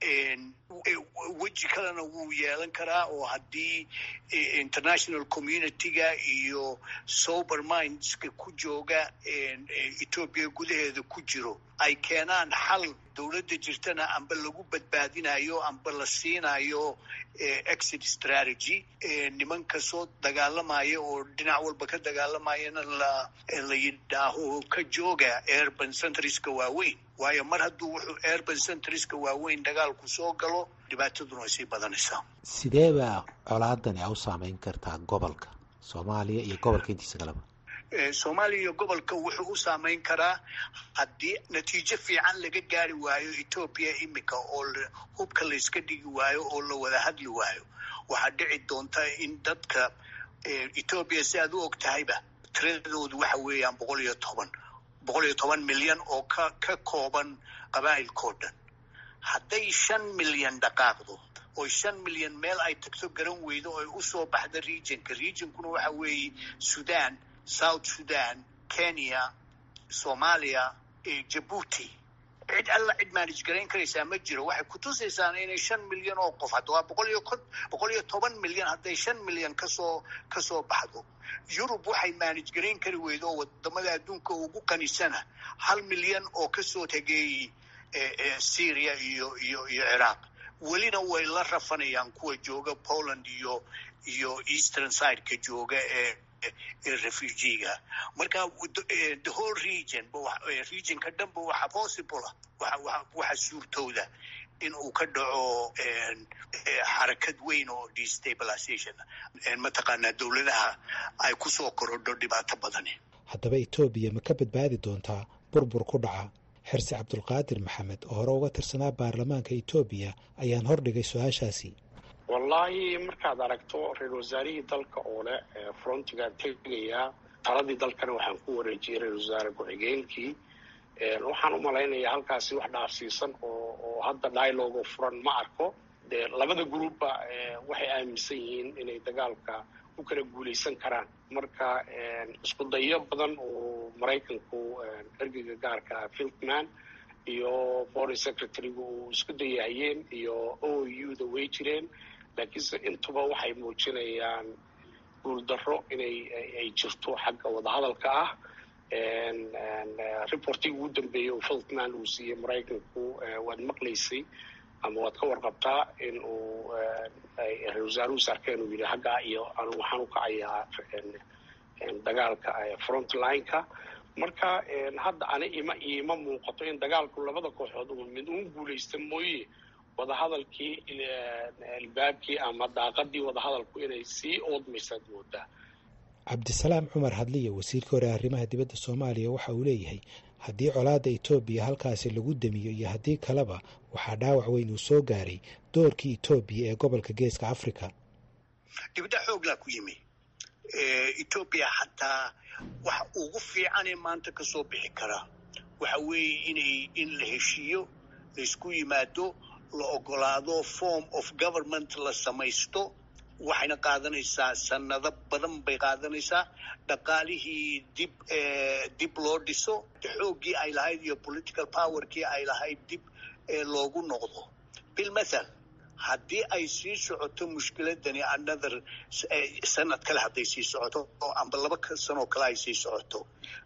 weji kalena wuu yeelan karaa oo haddii international community-ga iyo sober mindska ku jooga etoobiya gudaheeda ku jiro ay keenaan xal dowladda jirtana amba lagu badbaadinayo amba la siinayo exit strategy nimanka soo dagaalamaya oo dhinac walba ka dagaalamayana la la yidhaaho ka jooga urban centriska waaweyn waayo mar hadduu wuxuu urban centriska waaweyn dagaalku soo galo dhibaataduna way sii badanaysaa sidee baa colaadani a u saameyn kartaa gobolka soomaaliya iyo gobolka intiisa kaleba soomaaliya iyo gobolka wuxuu u saameyn karaa haddii natiijo fiican laga gaari waayo etoobiya imika oo hubka layska dhigi waayo oo la wada hadli waayo waxaa dhici doonta in dadka etoobiya si aad u og tahayba tiradoodu waxa weeyaan boqol iyo toban boqol iyo toban milyan oo ka ka kooban qabaa'ilkao dhan hadday shan milyan dhaqaaqdo oo shan milyan meel ay tagto garan weydo oo ay usoo baxda regionka regionkuna waxa weeye sudan south sudan kenya soomaaliya jabuuti cid alla cid manage garayn karaysaa ma jiro waxay kutusaysaana inay shan milyan oo qof hadda waa boqol iyo ko boqol iyo toban milyan hadday shan milyan kasoo kasoo baxdo yurub waxay manage garayn kari weydo oo wadamada adduunka ugu qanisana hal milyan oo kasoo tegay syria iyo iyo iyo ciraaq welina way la rafanayaan kuwa jooga poland iyo iyo eastern sideka jooga ee ee refugiga marka the whole region regionka dhanba waxa possible waxa waxa suurtooda in uu ka dhaco xarakad weyn oo destabilization mataqaanaa dowladaha ay ku soo korodho dhibaato badani haddaba etoobiya ma ka badbaadi doontaa burbur ku dhaca xirsi cabdulqaadir maxamed oo hore uga tirsanaa baarlamaanka etoobiya ayaan hordhigay su-aashaasi wallaahi markaad aragto ra-isul wasaarihii dalka oo leh frontigaan tegayaa taladii dalkana waxaan ku wareejiyey ra-isul wasaare ku-xigeenkii waxaan u malaynayaa halkaasi wax dhaafsiisan oo oo hadda dialogo furan ma arko dee labada groupba waxay aaminsan yihiin inay dagaalka u kala guulaysan karaan marka isku dayo badan oo maraykanku ergeyga gaarka ah filtman iyo foreign secretary-gu uu isku dayahayeen iyo o u da way jireen laakiinse intuba waxay muujinayaan guuldarro inay ay jirto xagga wadahadalka ah reportigii ugu dambeeyey oo filtman uu siiyey maraykanku waad maqlaysay ama waad ka warqabtaa in uu ra-isul wasaaruhu arkeen uu yidhi haggaa iyo waxaan u kacayaa dagaalka frontline-ka marka hadda ani ima iima muuqato in dagaalku labada kooxood uu mid uun guulaysta mooye wadahadalkii albaabkii ama daaqadii wadahadalku inay sii oodmaysaad moodaa cabdisalaam cumar hadliya wasiirka hore arrimaha dibadda soomaaliya waxa uu leeyahay haddii colaadda etoobiya halkaasi lagu damiyo iyo haddii kaleba waxaa dhaawac weyn uu soo gaaray doorkii etoobiya ee gobolka geeska africa dibadda xooglaa ku yimi etoobiya xataa waxa ugu fiicanee maanta ka soo bixi karaa waxa weeye inay in la heshiiyo laysku yimaado la ogolaado form of government la samaysto waxayna qaadanaysaa sanado badan bay qaadanaysaa dhaqaalihii dib dib loo dhiso xooggii ay lahayd iyo political powerkii ay lahayd dib loogu noqdo bilmathal haddii ay sii socoto mushkiladani another sanad kale hadday sii socoto oo amba laba sanoo kale ay sii socoto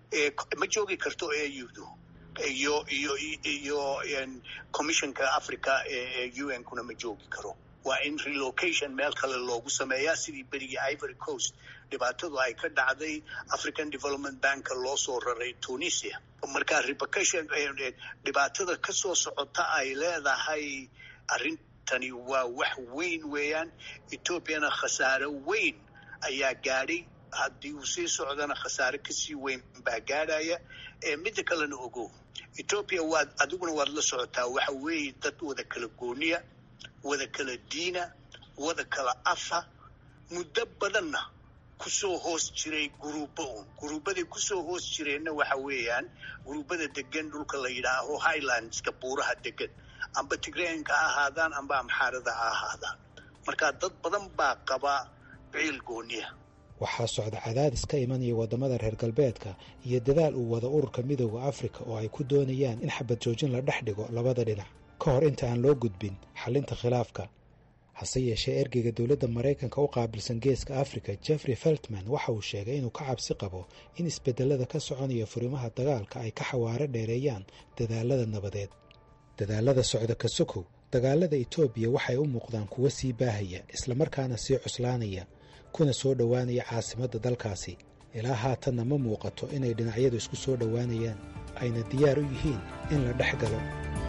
ma joogi karto audu iyo iyo iyo commissionka africa ee u n kuna ma joogi karo waa in relocation meel kale loogu sameeyaa sidii berigii ivory coast dhibaatadu ay ka dhacday african development banka loo soo raray tunisia marka repercussion dhibaatada ka soo socota ay leedahay arrintani waa wax weyn weeyaan ethoobiana khasaare weyn ayaa gaadhay haddii uu sii socdana khasaare kasii weyn baa gaadhaya midda kalena ogo ethoobiya waad adiguna waad la socotaa waxa weeye dad wada kala gooniya wada kala diina wada kala afa muddo badanna kusoo hoos jiray guruubo un guruubaday kusoo hoos jireenna waxa weeyaan guruubada degan dhulka la yidhaaho highlandska buuraha degan amba tigreenka ha ahaadaan amba amxaarada ha ahaadaan marka dad badan baa qaba ciil gooniya waxaa socda cadaadis ka imanaya waddamada reer galbeedka iyo dadaal uu wada ururka midooda afrika oo ay ku doonayaan in xabad joojin la dhex dhigo labada dhinac ka hor inta aan loo gudbin xallinta khilaafka hase yeeshee ergeyga dowladda maraykanka u qaabilsan geeska afrika jeffrey feltman waxa uu sheegay inuu ka cabsi qabo in isbedelada ka soconaya furimaha dagaalka ay ka xawaaro dheereeyaan dadaalada nabadeed dadaalada socda ka sokow dagaalada etoobiya waxay u muuqdaan kuwa sii baahaya islamarkaana sii cuslaanaya kuna soo dhowaanaya caasimadda dalkaasi ilaa haatanna ma muuqato inay dhinacyadu isku soo dhowaanayaan ayna diyaar u yihiin in la dhex galo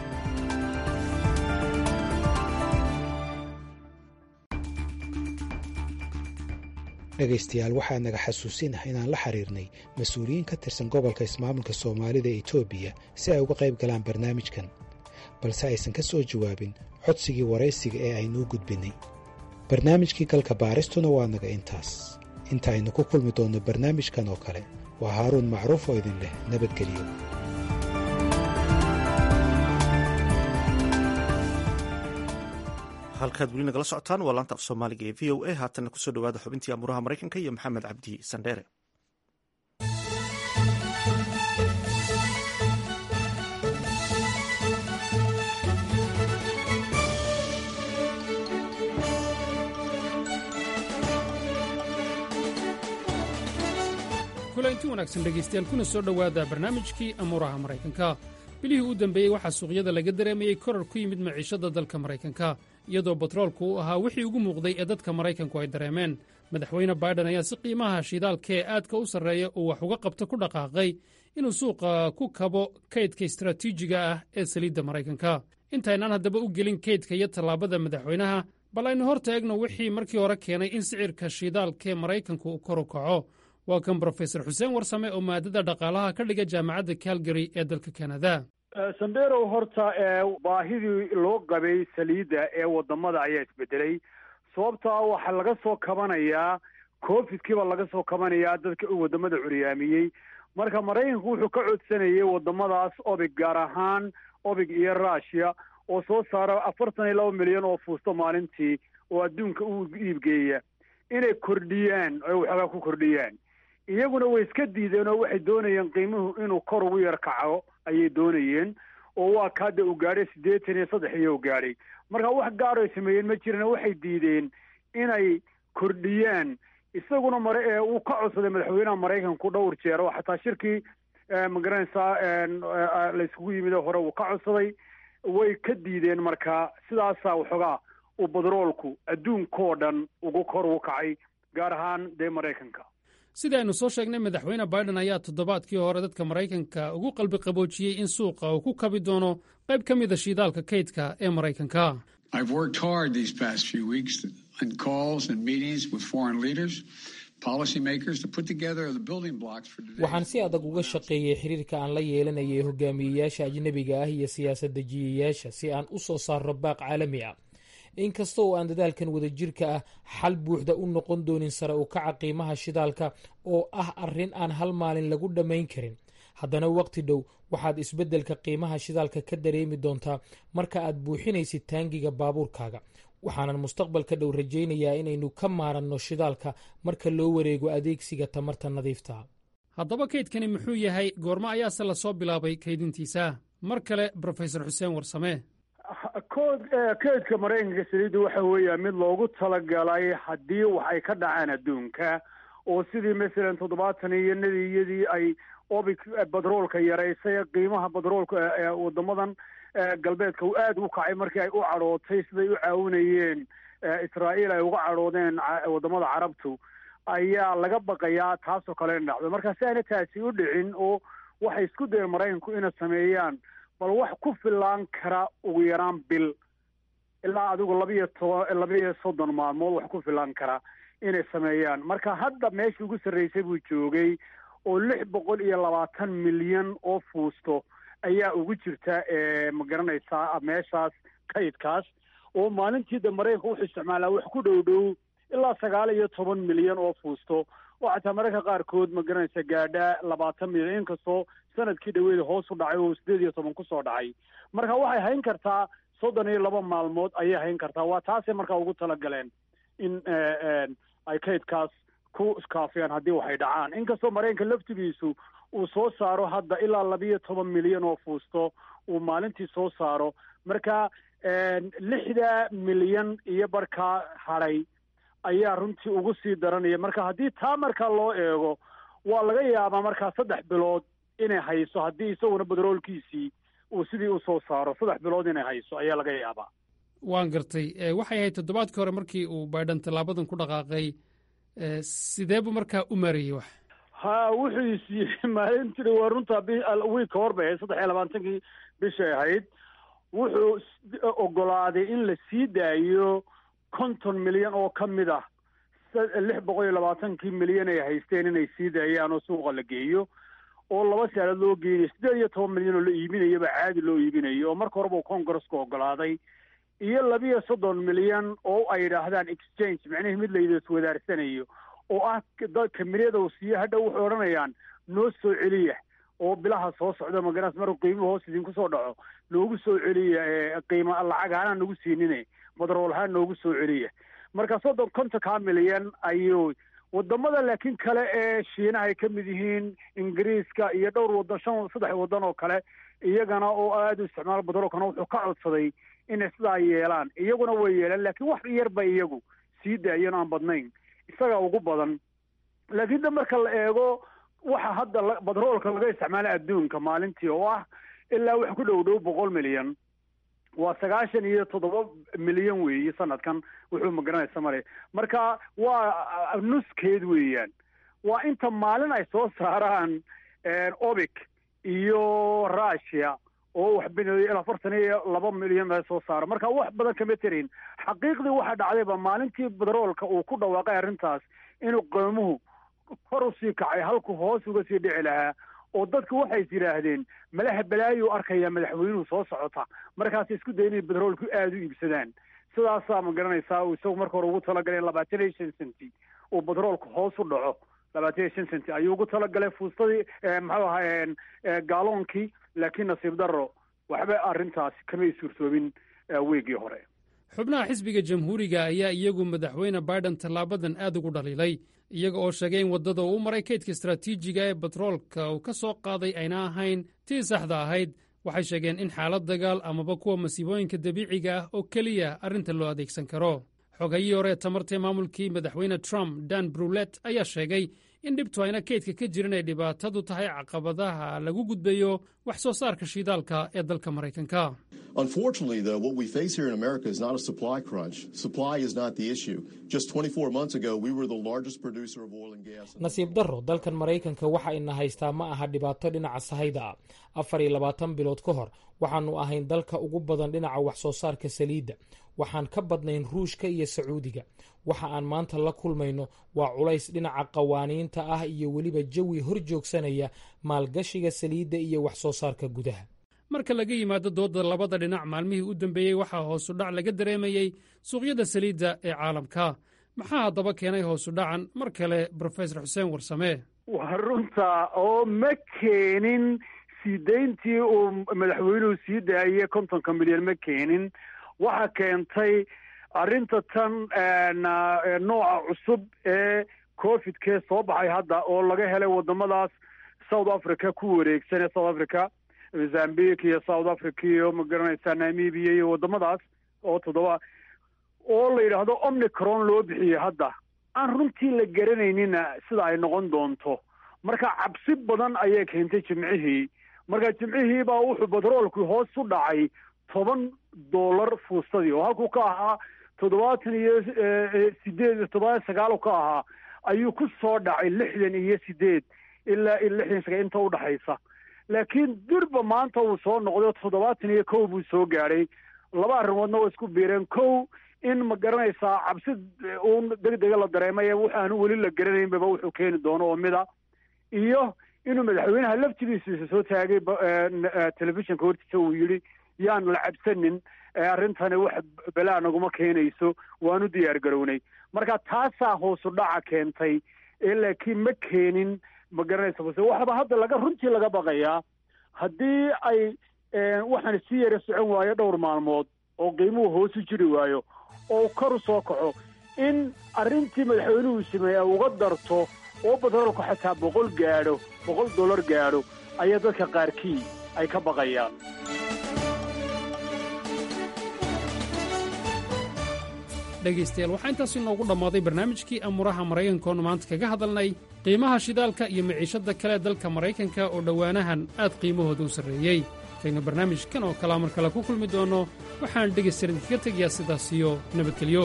dhegaystayaal waxaa naga xasuusinah inaan la xiriirnay mas-uuliyiin ka tirsan gobolka ismaamulka soomaalida ee etoobiya si ay uga qayb galaan barnaamijkan balse aysan ka soo jawaabin codsigii waraysiga ee aynuu gudbinnay barnaamijkii galka baaristuna waa naga intaas inta aynu ku kulmi doonno barnaamijkan oo kale waa haaruun macruuf oo idin leh nabadgelyo halkaad weli nagala socotaan waa laanta af soomaaliga ee v o a haatanna kusoo dhawaada xubintii amuuraha maraykanka iyo maxamed cabdi sandheere kulanti wanaagsan dhegaystayaal kuna soo dhowaada barnaamijkii amuuraha maraykanka bilihii u dambeeyey waxaa suuqyada laga dareemayey korar ku yimid maciishadda dalka maraykanka iyadoo batroolku uu ahaa wixii ugu muuqday ee dadka maraykanku ay dareemeen madaxweyne baiden ayaa si qiimaha shidaalka ee aadka u sarreeya uu wax uga qabto ku dhaqaaqay inuu suuqa ku kabo kaydka istaraatiijiga ah ee saliidda maraykanka intaynaan haddaba u gelin kaydka iyo tallaabada madaxweynaha bal aynu hor taegno wixii markii hore keenay in sicirka shidaalkaee maraykanku kor u kaco waa kan brofesor xuseen warsame oo maadada dhaqaalaha ka dhiga jaamacadda calgary ee dalka kanada samberow horta baahidii loo qabay saliidda ee wadamada ayaa isbedelay sababtaa waxaa laga soo kabanayaa covidkiiba laga soo kabanayaa dadka uu wadamada curyaamiyey marka maraykanku wuxuu ka codsanayay wadamadaas obig gaar ahaan obig iyo rushia oo soo saara afartan iyo laba milyan oo fuusto maalintii oo adduunka u iibgeeya inay kordhiyaan oy waxoogaa ku kordhiyaan iyaguna way iska diideen oo waxay doonayeen qiimuhu inuu kor ugu yar kaco ayay doonayeen oo waa kaada uu gaadhay siddeetan iyo saddex iyo u gaadhay marka wax gaar ay sameeyeen ma jiran waxay diideen inay kordhiyaan isaguna mare ee uu ka codsaday madaxweynaha maraykanku dhowr jeer oo xataa shirkii magaranaysaa la iskugu yimid hore uu ka codsaday way ka diideen marka sidaasaa waxoogaa uu badroolku adduunkoo dhan ugu kor ugu kacay gaar ahaan dee maraykanka sida aynu soo sheegnay madaxweyne baiden ayaa toddobaadkii hore dadka maraykanka ugu qalbi qaboojiyey in suuqa uu ku kabi doono qayb ka mida shiidaalka kaydka ee maraykanka waxaan si adag uga shaqeeyey xiriirka aan la yeelanayay hogaamiyeyaasha ajnebiga ah iyo siyaasad dejiyayaasha si aan u soo saarno baaq caalami ah inkasta oo aan dadaalkan wadajirka ah xal buuxda u noqon doonin sare u kaca qiimaha shidaalka oo ah arrin aan hal maalin lagu dhammayn karin haddana waqti dhow waxaad isbeddelka qiimaha shidaalka ka dareemi doontaa marka aad buuxinaysid taangiga baabuurkaaga waxaanan mustaqbalka dhow rajaynayaa inaynu ka maaranno shidaalka marka loo wareego adeegsiga tamarta nadiifta haddaba kaydkani muxuu yahay goormo ayaase lasoo bilaabay kaydintiisa mar kale brofesor xuseen warsame kood kaydka maraykanka saliidda waxa weeya mid loogu talagalay haddii wax ay ka dhacaan adduunka oo sidii masalan toddobaatan iyo nadiyadii ay obic batroolka yaraysay qiimaha batroolka wadamadan galbeedka uu aada u kacay markii ay u cadhootay siday u caawinayeen israa'iil ay uga cadhoodeen wadamada carabtu ayaa laga baqayaa taasoo kale in dhacdo marka si aana taasi u dhicin oo waxay isku dayeen maraykanku inay sameeyaan bal wax ku filaan kara ugu yaraan bil ilaa adigu labiiyo toban labiiyo soddon maalmood wax ku filaan kara inay sameeyaan marka hadda meeshii ugu sarreysay buu joogay oo lix boqol iyo labaatan milyan oo fuusto ayaa ugu jirta ma garanaysaa meeshaas kaydkaas oo maalintii da maraykanka wuxuu isticmaalaa wax ku dhow dhow ilaa sagaal iyo toban milyan oo fuusto oo xataa mararka qaarkood ma garanaysa gaadhaa labaatan milyan inkastoo sanadkii dhaweeda hoos u dhacay oo sideed iyo toban kusoo dhacay marka waxay hayn kartaa soddon iyo laba maalmood ayay hayn kartaa waa taasay markaa ugu talagaleen in ay kaydkaas ku iskaafiyaan haddii waxay dhacaan inkastoo maraykanka laftigiisu uu soo saaro hadda ilaa labiiyo toban milyan oo fuusto uu maalintii soo saaro marka lixda milyan iyo barkaa hadhay ayaa runtii ugu sii daranaya marka haddii taa markaa loo eego waa laga yaabaa markaa saddex bilood inay hayso haddii isaguna badroolkiisii uu sidii u soo saaro saddex bilood inay hayso ayaa laga yaabaa waan gartay waxay ahayd toddobaadkii hore markii uu baydhan tallaabadan ku dhaqaaqay sideebu markaa u maareeyey wax ha wuxuu isiiyey maalintii waa runtaa wiilka hor bay ahayd saddex iyo labaatankii bishay ahayd wuxuu ogolaaday in la sii daayo konton milyan oo ka mid ah lix boqol iyo labaatankii milyan ay haysteen inay sii daayaan oo suuqa la geeyo oo laba saalood loo geynayo siddeed iyo toban milyan oo la iibinayaba caadi loo iibinayo oo marka horeba uu congresska ogolaaday iyo labiyo soddon milyan oo ay yidhaahdaan exchange macnihii mid layda iswadaarsanayo oo ah kamiriyada uu siiyo hadha waxay odhanayaan noo soo celiya oo bilaha soo socda magaras markuu qiimuhu hoos idinku soo dhaco noogu soo celiya qiima lacag ahaan nagu siinine badrool ahaan noogu soo celiya marka soddon kontonkaa milyan ayuu wadamada laakiin kale ee shiinaha ay ka mid yihiin ingiriiska iyo dhowr wadan shan saddex wadan oo kale iyagana oo aada u isticmaala badroolkana wuxuu ka codsaday inay sidaa yeelaan iyaguna way yeelaan laakiin wax yarba iyagu sii daayeen aan badnayn isaga ugu badan laakiin da marka la eego waxa hadda badroolka laga isticmaala adduunka maalintii oo ah ilaa wax ku dhow dhow boqol milyan waa sagaashan iyo toddoba milyan weeye sanadkan wuxuu magaranaysa mare marka waa nuskeed weeyaan waa inta maalin ay soo saaraan obic iyo russia oo wax bineeyo afartan iyo laba milyan ay soo saara marka wax badan kama terayn xaqiiqdii waxaa dhacdayba maalintii bedroolka uu ku dhawaaqay arrintaas inuu qoomuhu kor usii kacay halku hoos uga sii dhici lahaa oo dadku waxay is yidhaahdeen malaha balaayu arkaya madaxweynuhu soo socota markaas isku day inay bedroolku aada u iibsadaan sidaasaa ma garanaysaa uu isagu marka hore ugu talagalay labaatan iyo shan centi uu bedroolka hoos u dhaco labaatan iyo shan centi ayuu ugu talagalay fuustadii muxuu ahaa gaaloonkii laakiin nasiib darro waxba arrintaasi kamay suurtoobin weegii hore xubnaha xisbiga jamhuuriga ayaa iyagu madaxweyne biden tallaabadan aad ugu dhaliilay iyaga oo sheegay in waddada uu maray kaydka istaraatiijiga ee batroolka uu ka soo qaaday ayna ahayn tii saxda ahayd waxay sheegeen in xaalad dagaal amaba kuwa masiibooyinka dabiiciga ah oo keliya arrinta loo adeegsan karo xogayii hore tamartee maamulkii madaxweyne trump dan brulet ayaa sheegay in dhibtu ayna kaydka ka jirin ay dhibaatadu tahay caqabadaha lagu gudbayo wax soo saarka shidaalka ee dalka maraykanka Unfortunately, though, what we face here in America is not a supply crunch. Supply is not the issue. Just 24 months ago, we were the largest producer of oil and gas. nasiib darro dalkan maraykanka waxa ina haystaa ma aha dhibaato dhinaca sahayda ah afar iyo labaatan bilood ka hor waxaannu ahayn dalka ugu badan dhinaca wax soo saarka saliidda waxaan ka badnayn ruushka iyo sacuudiga waxa aan maanta la kulmayno waa culays dhinaca qawaaniinta ah iyo weliba jawi hor joogsanaya maalgashiga saliidda iyo wax soo saarka gudaha marka laga yimaado doodda labada dhinac maalmihii u dambeeyey waxaa hoosu dhac laga dareemayey suuqyada saliidda ee caalamka maxaa haddaba keenay hoosu dhacan mar kale brofesor xuseen warsame waa runta oo ma keenin sii dayntii uu madaxweynuhu sii daayey kontonka milyan ma keenin waxa keentay arrinta tan nooca cusub ee covidkee soo baxay hadda oo laga helay waddamadaas south africa ku wareegsan ee south africa mozambique iyo south africa iyo ma garanaysaa namibia iyo waddamadaas oo toddoba oo la yidhaahdo omnicron loo bixiyey hadda aan runtii la garanaynina sida ay noqon doonto marka cabsi badan ayay keentay jimcihii marka jimcihii baa wuxuu batroolkii hoos u dhacay toban dollar fuustadii oo halkuu ka ahaa toddobaatan iyo sideed iyo toddobaatan sagaal ka ahaa ayuu ku soo dhacay lixdan iyo sideed ilaa lixdan sagaal inta udhaxaysa laakiin durba maanta uu soo noqday toddobaatan iyo kow buu soo gaadhay laba arrimoodna waa isku biireen kow in ma garanaysaa cabsi uun deg dega la dareemay waxaanu weli la garanaynbaba wuxuu keeni doono oo mida iyo inuu madaxweynaha laftigiisa soo taagay telefishinka hortiisa uu yidhi yaan la cabsanin arrintani wax balaa naguma keenayso waanu diyaar garownay marka taasaa hoosu dhaca keentay ee laakiin ma keenin ma garanaysa base waxaba hadda laga runtii laga baqayaa haddii ay waxaan sii yara socon waayo dhowr maalmood oo qiimuhu hoos u jiri waayo oo kor u soo kaco in arrintii madaxweynuhu sameeya uga darto oo batroolku xataa boqol gaadho boqol dollar gaadho ayaa dadka qaarkii ay ka baqayaan dhegaystayaal waxaa intaas inoogu dhammaaday barnaamijkii amuuraha maraykankoonu maanta kaga hadalnay qiimaha shidaalka iyo maciishadda kale dalka maraykanka oo dhowaanahan aad qiimahooda u sarreeyey kaynu barnaamijkan oo kalea mar kale ku kulmi doonno waxaan dhegaystayaal idinkaga tegayaa sidaas iyo nabadgelyo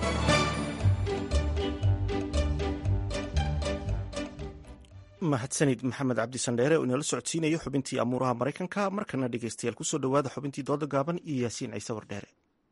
mahadsanid maxamed cabdisandheere oo inala socodsiinayo xubintii amuuraha maraykanka markana dhegaystayaal kusoo dhowaada xubintii dooda gaaban iyo yaasiin ciise wardheere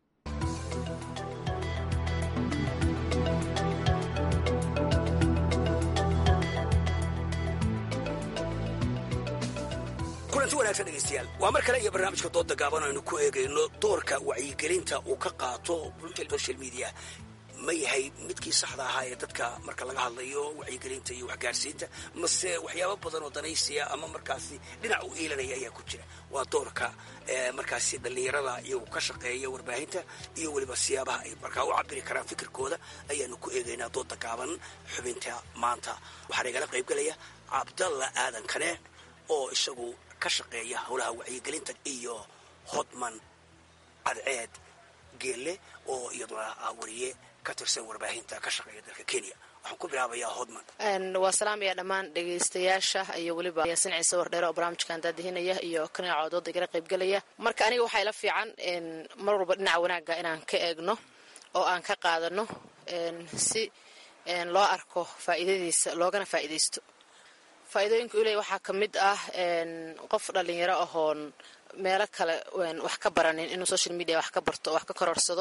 kulanti wanaagsan dhegaystayaal waa mar kale iyo barnaamijka dooda gaaban aynu ku eegayno doorka wacyigelinta uu ka qaato social media ma yahay midkii saxda ahaa ee dadka marka laga hadlayo wacyigelinta iyo waxgaarsiinta mase waxyaabo badan oo danaysiya ama markaasi dhinac u iilanaya ayaa ku jira waa doorka markaasi dhallinyarada iyagu ka shaqeeya warbaahinta iyo weliba siyaabaha ay markaa u cabiri karaan fikirkooda ayaanu ku eegaynaa dooda gaaban xubinta maanta waxaa igala qaybgelaya cabdalla aadan kane oo isagu ka shaqeeya howlaha wacyigelinta iyo hodman cadceed geelle oo iyaduna ah wariye ka tirsan warbaahinta ka shaqeeya dalka kenya waxaan ku bilaabayaa hodman waa salaamaya dhammaan dhegaystayaasha iyo weliba yaasin ciise wardheere oo barnaamijkan daadihinaya iyo kanaaca dooda igala qaybgelaya marka aniga waxaa ila fiican mar walba dhinaca wanaagga inaan ka eegno oo aan ka qaadano si loo arko faa'iidadiisa loogana faa'iidaysto faa'iidooyinka uley waxaa ka mid ah qof dhallinyaro ahoon meelo kale wax ka baranin inuu social media wax ka barto oo wax ka kororsado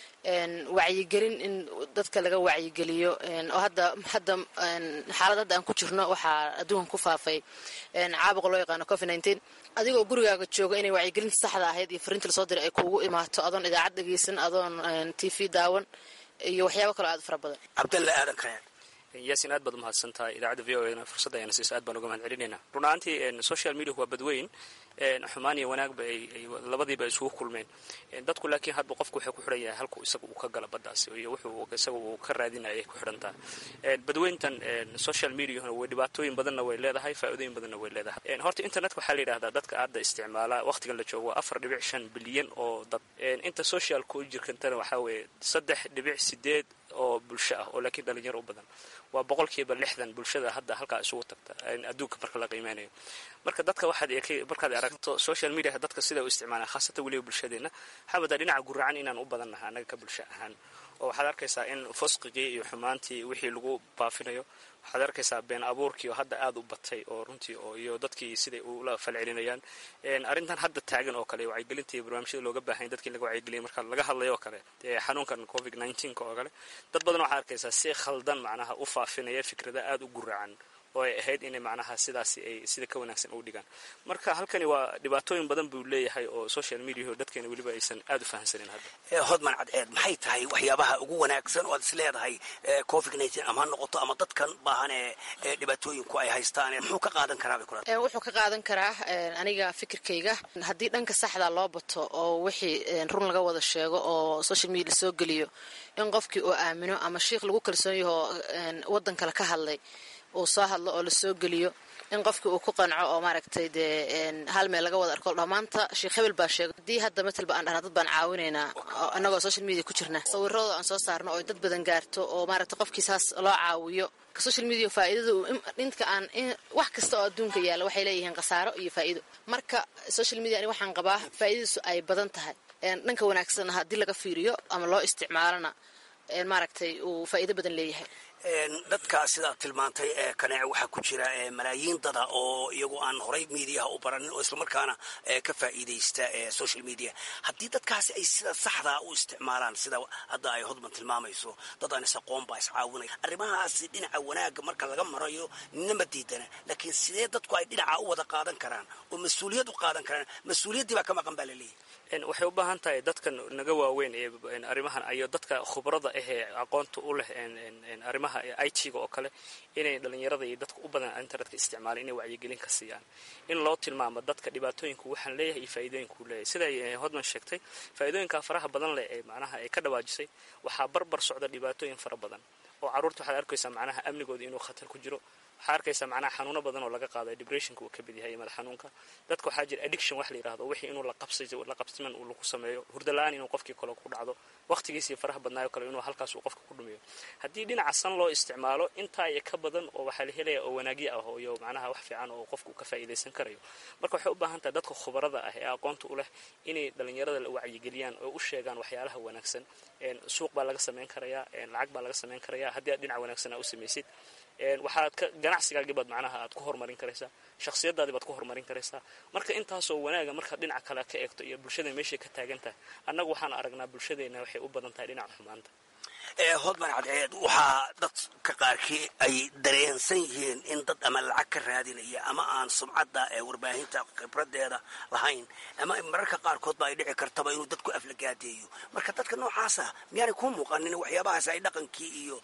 wacyigelin in dadka laga wacyigeliyo oo hadda hadda xaalad hadda aan ku jirno waxaa adduunkan ku faafay caabuqa loo yaqaano covid nineteen adigoo gurigaaga jooga inay wacyigelinta saxda ahayd iyo fariinta lasoo diray ay kuugu imaato adoon idaacad dhegeysan adoon t v daawan iyo waxyaabo kaloo aad fara badan cabdalla aadan kayaan yaasin aad baad umahadsan tahay idaacadda v o e na fursadda ayana siisa aad baan uga mahad celinaynaa run ahaantii social media waa badweyn xumaan iyo wanaagba ay labadiiba isugu kulmeen dadku laakiin hadba qofku waxay ku xidhan yahay halku isaga uu ka gala baddaas iyo wuxuu isaga uu ka raadinaya ay ku xidhantaa badweyntan social mediahuna way dhibaatooyin badanna way leedahay faa'iidooyin badanna way leedahay horta internetka waxaa la yidhahdaa dadka hadda isticmaala waqtigan la joogo waa afar dhibic shan bilyan oo dad inta socialka u jirkantana waxaa weeye saddex dhibic sideed oo bulsho ah oo laakiin dhalinyaro u badan waa boqolkiiba lixdan bulshada hadda halkaa isugu tagta adduunka marka la qiimeynayo marka dadka waxaad markaad aragto social media dadka sida u isticmaalaan khaasatan weliba bulshadeena waxaa wadaa dhinaca guracan inaan u badannaha annaga ka bulsho ahaan oo waxaad arkaysaa in fosqigii iyo xumaantii wixii lagu baafinayo waxaad arkaysaa been abuurkii oo hadda aada u batay oo runtii oo iyo dadkii siday ula falcelinayaan arrintan hadda taagan oo kale wacyigelinta iyo barnaamijyada looga baahanya dadkii laga wacyigeliyay marka laga hadlayo oo kale xanuunkan covid nineteenka oo kale dad badan waxaad arkaysaa si khaldan macnaha u faafinaya fikrada aada u guracan oo ay ahayd inay macnaha sidaasi ay sida ka wanaagsan ugu dhigaan marka halkani waa dhibaatooyin badan buu leeyahay oo social mediaho dadkeena weliba aysan aada u fahamsanin hadda hodman cadceed maxay tahay waxyaabaha ugu wanaagsan oo aad is leedahay covid nineteen ama ha noqoto ama dadkan baahan ee dhibaatooyinku ay haystaan muxuu ka qaadan karaa bay kula wuxuu ka qaadan karaa aniga fikirkayga haddii dhanka saxda loo bato oo wixii run laga wada sheego oo social media lasoo geliyo in qofkii uu aamino ama shiikh lagu kalsoon yahoo waddan kale ka hadlay uu soo hadlo oo lasoo geliyo in qofkii uu ku qanco oo maaragtay dee hal meel laga wada arko dhammaanta sheekh hebel baa sheegay haddii hadda matalba aan dhahna dad baan caawinaynaa annagoo social media ku jirna sawirradooda aan soo saarno oo dad badan gaarto oo maaragtay qofkii saas loo caawiyo social media faa'iidadu inta aan wax kasta oo adduunka yaalla waxay leeyihiin khasaaro iyo faa'iido marka social media ani waxaan qabaa faa'iidadiisu ay badan tahay dhanka wanaagsan haddii laga fiiriyo ama loo isticmaalona maaragtay uu faa'iido badan leeyahay dadka sidaad tilmaantay ee kaneece waxaa ku jira malaayiin dada oo iyagu aan horay mediaha u baranin oo islamarkaana ka faa'iidaysta social media haddii dadkaasi ay sida saxdaa u isticmaalaan sida hadda ay hodman tilmaamayso dad aan is-aqoon baa iscaawinaya arrimahaasi dhinaca wanaagga marka laga marayo ninama diidana laakiin sidee dadku ay dhinaca u wada qaadan karaan oo mas-uuliyad u qaadan karaan mas-uuliyaddii baa ka maqan baa laleeyahy waxay u baahan tahay dadkan naga waaweyn ee arrimahan iyo dadka khubrada ah ee aqoonta u leh arrimaha i t-ga oo kale inay dhalinyarada iyo dadka u badan internetka isticmaalaan inay wacyigelin ka siiyaan in loo tilmaamo dadka dhibaatooyinku waxaan leeyahay iyo faa'iidooyinkuu leeyahay siday hodman sheegtay faa'iidooyinka faraha badan leh ee macnaha ay ka dhawaajisay waxaa barbar socda dhibaatooyin fara badan oo carruurta waxaad arkaysaa macnaha amnigooda inuu khatar ku jiro waxaa arkaysaa macnaha xanuuno badan oo laga qaadayo depressionka uu ka mid yahay madax xanuunka dadka waxaa jira addiction wax la yidhahdo wixii inuu la qabsiman uu lagu sameeyo hurda la-aan inuu qofkii kale ku dhacdo waqtigiisii faraha badnaayo kale inuu halkaas uu qofka ku dhumiyo haddii dhinaca san loo isticmaalo intaa iyo ka badan oo waxaa la helaya oo wanaagyo ah oo iyo macnaha wax fiican oo qofku ka faa'iidaysan karayo marka waxay u baahan tahay dadka khubarada ah ee aqoonta u leh inay dhalinyarada la wacyigeliyaan oo u sheegaan waxyaalaha wanaagsan suuq baa laga samayn karayaa lacag baa laga samayn karayaa haddii aad dhinaca wanaagsan aa u samaysid waxaad ka ganacsigaagii baad macnaha aad ku horumarin karaysaa shakhsiyadaadii baad ku horumarin karaysaa marka intaasoo wanaaga markaad dhinaca kale ka eegto iyo bulshada meeshay ka taagan tahay annagu waxaan aragnaa bulshadeena waxay u badan tahay dhinaca xumaanta hodman cadceed waxaa dadka qaarkii ay dareensan yihiin in dad ama lacag ka raadinaya ama aan sumcadda ee warbaahinta khibradeeda lahayn ama mararka qaarkoodba ay dhici kartaba inuu dadku aflagaadeeyo marka dadka noocaasa miyaanay kuu muuqanin waxyaabahaas ay dhaqankii iyo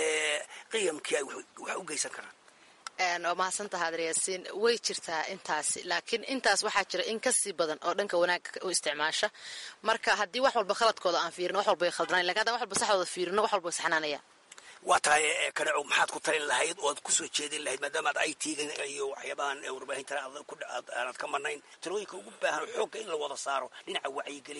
qiyamkii ay wax u geysan karaan waa mahadsantaha adryaasiin way jirtaa intaasi laakiin intaas waxaa jira in kasii badan oo dhanka wanaagga u isticmaasha marka haddii wax walba khaladkooda aan fiirino wax walba ay khaldanayn lakin haddaan wax walba saxdooda fiirino wax walba way saxnaanayaan waa tahay kaneco maxaad ku talin lahayd oo aad kusoo jeedin lahayd maadaama aad i t-ga iyo waxyaabahan warbaahinta aanad ka marnayn talooyinka ugu baahan xoogga in la wada saaro dhinaca wacyigelinta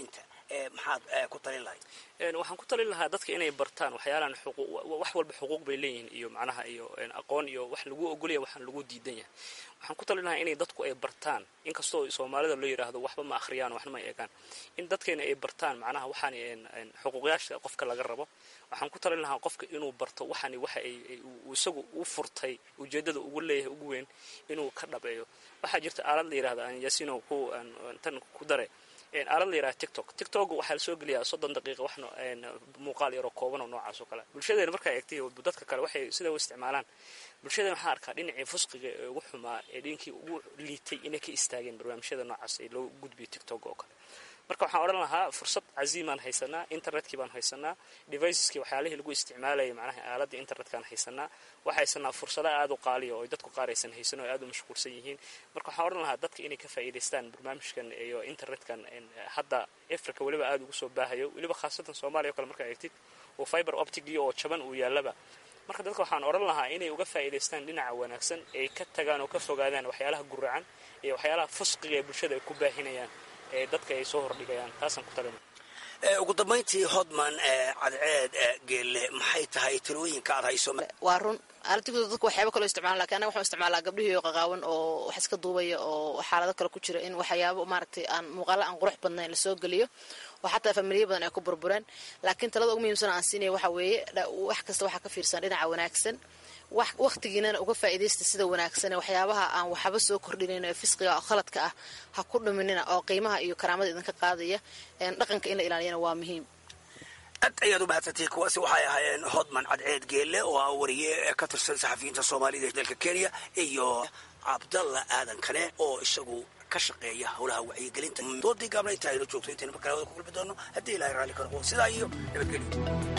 maxaad ku talin lahayd waxaan ku talin lahaa dadka inay bartaan waxyaalaan wax walba xuquuq bay leeyihiin iyo macnaha iyo aqoon iyo wax lagu ogolaya waxaan lagu diidan yahay waxaan ku talin lahaa inay dadku ay bartaan inkastoo soomaalida loo yidhaahdo waxba ma akhriyaan waxna ma eegaan in dadkeena ay bartaan macnaha waxaan xuquuqyaasha qofka laga rabo waxaan ku talin lahaa qofka inuu barto waxaan waxa ay isagu u furtay ujeedada ugu leeyahay ugu weyn inuu ka dhabeeyo waxaa jirta aalad la yidhahda aan yasino ku tan ku dare aalad la yidhaha tiktok tiktok waxaa lasoo geliyaa soddon daqiiqa wax muuqaal yaroo kooban oo noocaas oo kale bulshadeena markaa eegtay dadka kale waxay sida u isticmaalaan bulshadeena waxaa arkaa dhinacii fusqiga ee ugu xumaa ee dhinkii ugu liitay inay ka istaageen barnaamijyada noocaas ee loo gudbiyo tiktok oo kale marka waxaan odhan lahaa fursad caziimaan haysanaa internetkii baan haysanaa deviceskii waxyaalihii lagu isticmaalayay macnaha aaladda internetkaan haysanaa waxaa haysanaa fursada aada u qaaliya oo dadku qaar aysan haysan oo aada u mashquulsan yihiin marka waxaan odhan lahaa dadka inay ka faa'iidaystaan barnaamijkan iyo internetkan hadda africa weliba aada ugu soo baahayo weliba khaasatan soomaaliya o kale markaa eegtid oo fiber optigii oo jaban uu yaallaba marka dadka waxaan odhan lahaa inay uga faa'iidaystaan dhinaca wanaagsan ay ka tagaan oo ka fogaadaan waxyaalaha guracan iyo waxyaalaha fusqiga ee bulshada ay ku baahinayaan ee dadka ay soo hordhigayaan taasaan ku talina ugu dambayntii hodman cadceed geelle maxay tahay talooyinka aad hayso waa run aaladigoda dadku waxyaaba kaloo isticmaalan lakin anaga waxaan isticmaalaa gabdhihii oo qaqaawan oo wax iska duubaya oo xaalado kale ku jira in waxyaabo maaragtay aan muuqaalo aan qurux badnayn lasoo geliyo oo xataa familiya badan ay ku burbureen laakiin talada ugu muhiimsan aan siinaya waxa weeye wax kasta waxaa ka fiirsan dhinaca wanaagsan wakhtigiinana uga faa'iidaysta sida wanaagsan waxyaabaha aan waxba soo kordhinayn ee fisqiga oo khaladka ah ha ku dhuminina oo qiimaha iyo karaamada idinka qaadaya dhaqanka in la ilaaliyana waa muhiim aad ayaad u mahadsantay kuwaasi waxay ahaayeen hodman cadceed geelle oo ah wariye ka tirsan saxafiyiinta soomaalida ee dalka kenya iyo cabdalla aadan kale oo isagu ka shaqeeya howlaha wacyigelinta doodii gaabna inta aynu joogto intaynu markale wada ku kulmi doono haddii ilahay raalli ka noqo sidaa iyo nabadgelyo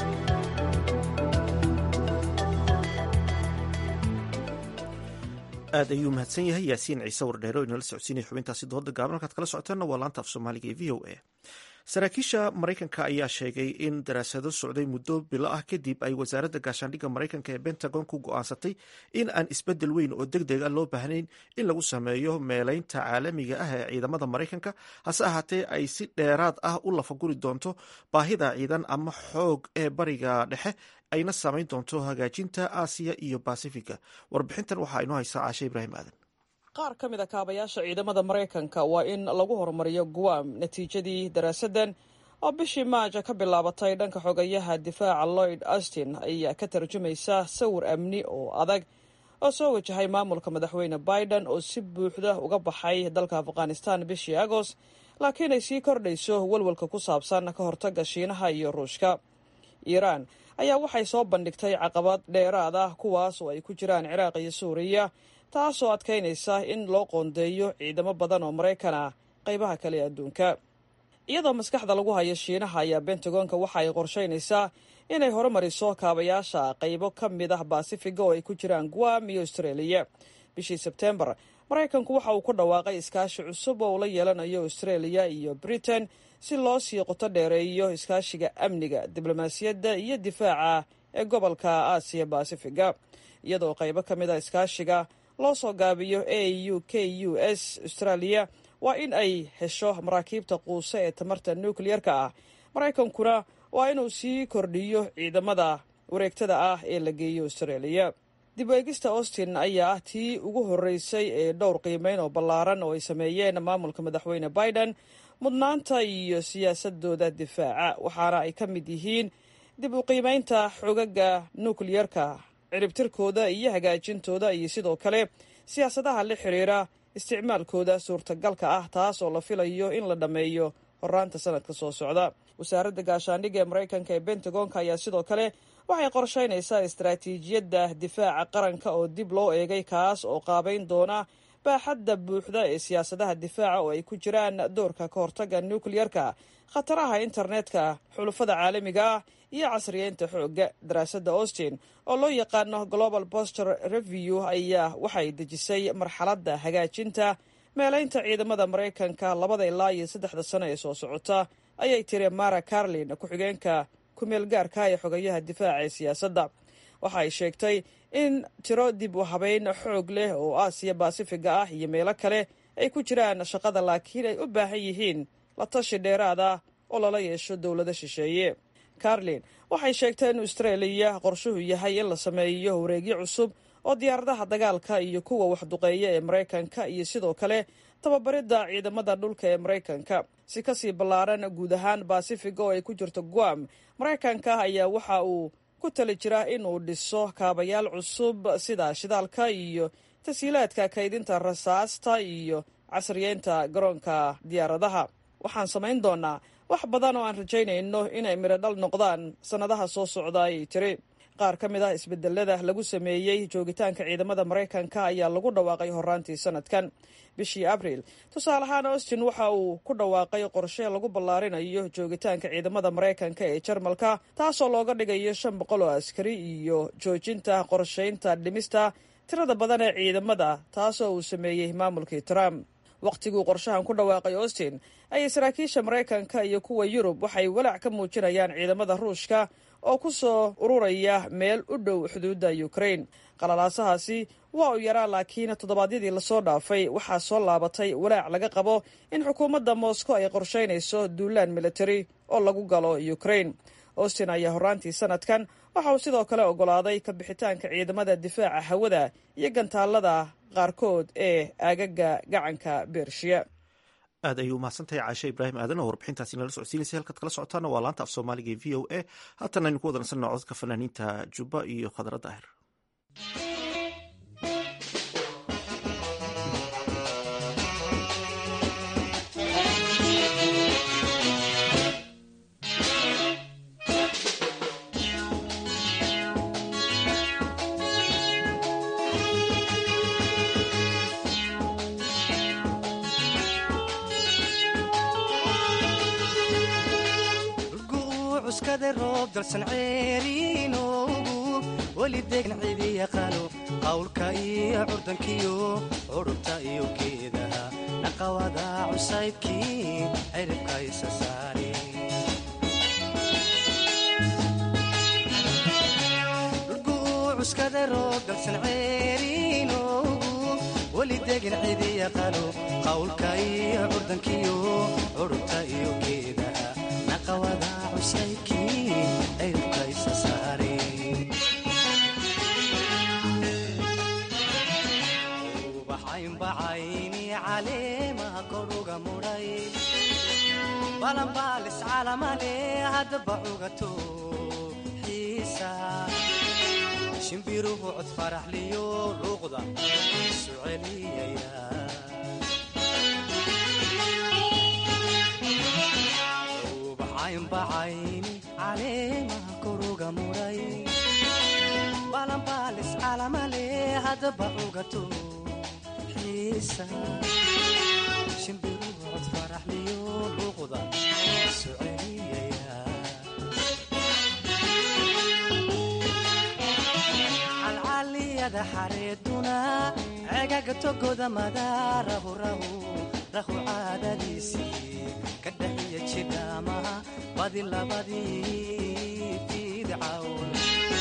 aad ayuu mahadsan yahay yaasiin ciise wardheere oo inala socodsiinaya xubintaasi dooda gaaban halkaad kala socotaanna waa laanta af soomaaliga ee v o a saraakiisha maraykanka ayaa sheegay in daraasado socday muddo bilo ah kadib ay wasaaradda gaashaandhigga maraykanka ee bentagon ku go'aansatay in aan isbeddel weyn oo deg deg a loo baahnayn in lagu sameeyo meelaynta caalamiga ah ee ciidamada maraykanka hase ahaatee ay si dheeraad ah u lafaguri doonto baahida ciidan ama xoog ee bariga dhexe ayna samayn doonto hagaajinta aasiya iyo basifiga warbixintan waxaa inoo haysaa caashe ibraahim aadan qaar ka mid a kaabayaasha ciidamada maraykanka waa in lagu horumariyo guam natiijadii daraasaddan oo bishii maaja ka bilaabatay dhanka xogayaha difaaca lloyd austin ayaa ka tarjumaysa sawir amni oo adag oo soo wajahay maamulka madaxweyne biden oo si buuxda uga baxay dalka afghanistan bishii agost laakiin ay sii kordhayso walwalka ku saabsan ka hortagga shiinaha iyo ruushka iiraan ayaa waxay soo bandhigtay caqabad dheeraad ah kuwaas oo ay ku jiraan ciraaq iyo suuriya taasoo adkaynaysa in loo qoondeeyo ciidamo badan oo maraykan ah qaybaha kale ee adduunka iyadoo maskaxda lagu hayo shiinaha ayaa bentagonka waxa ay qorshaynaysaa inay horumariso kaabayaasha qaybo ka mid ah baasifiga oo ay ku jiraan guam iyo austraeliya bishii sebtembar maraykanku waxa uu ku dhawaaqay iskaashi cusub oo ula yeelanayo austraeliya iyo britain si loo sii qoto dheereeyo iskaashiga amniga diblomaasiyadda iyo difaaca ee gobolka aasiya basifiga iyadoo qaybo ka mid a iskaashiga loo soo gaabiyo a u k u s australia waa in ay hesho maraakiibta quuse ee tamarta nukliyarka ah maraykankuna waa inuu sii kordhiyo ciidamada wareegtada ah ee la geeyo australia dib eegista austin ayaa ah tii ugu horreysay ee dhowr qiimeyn oo ballaaran oo ay sameeyeen maamulka madaxweyne biden mudnaanta iyo siyaasadooda difaaca waxaana ay ka mid yihiin dib u qiimeynta xogaga nukliyarka ciribtirkooda iyo hagaajintooda iyo sidoo kale siyaasadaha la xiriira isticmaalkooda suurtagalka ah taas oo la filayo in la dhammeeyo horaanta sanadka soo socda wasaaradda gaashaandhigga ee maraykanka ee bentagonka ayaa sidoo kale waxay qorshaynaysaa istaraatiijiyadda difaaca qaranka oo dib loo eegay kaas oo qaabayn doona baaxadda buuxda ee siyaasadaha difaaca oo ay ku jiraan doorka ka hortagga nukliyarka khataraha internetka xulufada caalamiga ah iyo casriyeynta xoogga daraasadda austin oo loo yaqaano global boster review ayaa waxay dejisay marxaladda hagaajinta meelaynta ciidamada maraykanka labada ilaa iyo saddexda sano ee soo socota ayay tiri mara carlin ku-xigeenka kumeel gaarka ee xogayaha difaaca ee siyaasadda waxa ay sheegtay in tiro dib u habeyn xoog leh oo aasiya baasifiga ah iyo meelo kale ay ku jiraan shaqada laakiin ay u baahan yihiin la tashi dheeraad ah oo lala yeesho dowlado shisheeye carlin waxay sheegtay in austraeliya qorshuhu yahay in la sameeyo wareegyo cusub oo diyaaradaha dagaalka iyo kuwa waxduqeeya ee maraykanka iyo sidoo kale tababaridda ciidamada dhulka ee maraykanka si kasii ballaaran guud ahaan basifiga oo ay ku jirto guam maraykanka ayaa waxa uu ku tali jira inuu dhiso kaabayaal cusub sida shidaalka iyo tashiilaadka kaydinta rasaasta iyo casriyeynta garoonka diyaaradaha waxaan samayn doonaa wax badan oo aan rajaynayno inay mirodhal noqdaan sannadaha soo socda ayay tiri qaar ka mid ah isbedelada lagu sameeyey joogitaanka ciidamada maraykanka ayaa lagu dhawaaqay horaantii sanadkan bishii abriil tusaale ahaan austin waxa uu ku dhawaaqay qorshe lagu ballaarinayo joogitaanka ciidamada maraykanka ee jarmalka taasoo looga dhigayo shan boqol oo askari iyo joojinta qorshaynta dhimista tirada badan ee ciidamada taasoo uu sameeyey maamulkii trump wakhtiguu qorshahan ku dhawaaqay austin ayay saraakiisha maraykanka iyo kuwa yurub waxay walaac ka muujinayaan ciidamada ruushka oo ku soo ururaya meel u dhow xuduudda ukraine qalalaasahaasi waa uu yaraa laakiin toddobaadyadii lasoo dhaafay waxaa soo laabatay walaac laga qabo in xukuumadda moscow ay qorshaynayso duulaan militari oo lagu galo ukraine austin ayaa horaantii sanadkan waxa uu sidoo kale ogolaaday ka bixitaanka ciidamada difaaca hawada iyo gantaalada qaarkood ee aagaga gacanka bershiya aad ayuu umahadsantahay caashe ibraahim aadan oo warbixintaasi nala socodsiinaysa halkaad kala socotaana waa laanta af soomaaliga ee v o a haatan aynu ku wadansanna codadka fanaaniinta jubba iyo khadra daahir weli degan cidi yaqaano qawlka iyo curdankiyo curubta iyo geedaha naqawada cusaybkii ciribka isa saari cuskada roob dalsan ceeriinoogu weli degan cidi yaqaano qawlka iyo curdankiyo curubta iyo geedaha naqawada cusaybkii ciribka isa saari ubaxaynbacayni caleemaha koruga mudhay balanbaalis calamale haddaba cugato xiisa shimbiruhu cod faraxliyo luuqda isu celiyaya ubaxaynbacayni caleemaha koruga mudhay balanbaalis calamale haddaba cugato shimbiruhu cod faraxliyo luuqda isu celiyaya calcaliyada xareeduna cegaga togoda madaarahu rahu rahu caadadiisii ka dhaxiya jidhaamaha badi labadii fiidcawn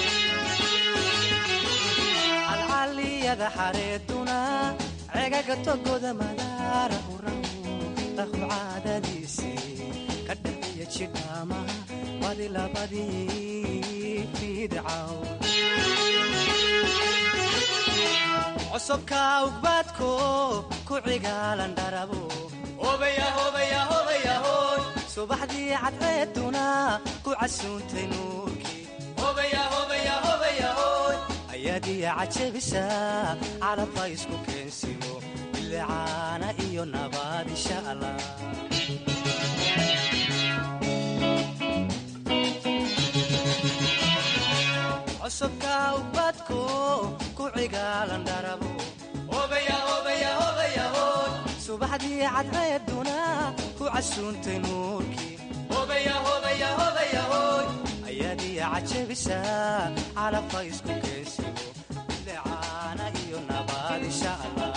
calcaliyada xareeduna cegaga togoda madaarahu rahu rahu caadadiisii ka dhaxiya jidhaamaha badi labadii fiidcawn cosobka ugbaadko ku cigaalan dharabo subaxdii cadceeduna ku casuuntay nuurkii ayaadiya cajabisa calabka isku keensimo bilicaana iyo nabaad insha allah cosubka ubadko ku cigaalan dharabo subaxdii cadceeduna ku casuuntay nuurkii ayaadiya cajabisa calabka isku keensimo bilicaana iyo nabaad insha allah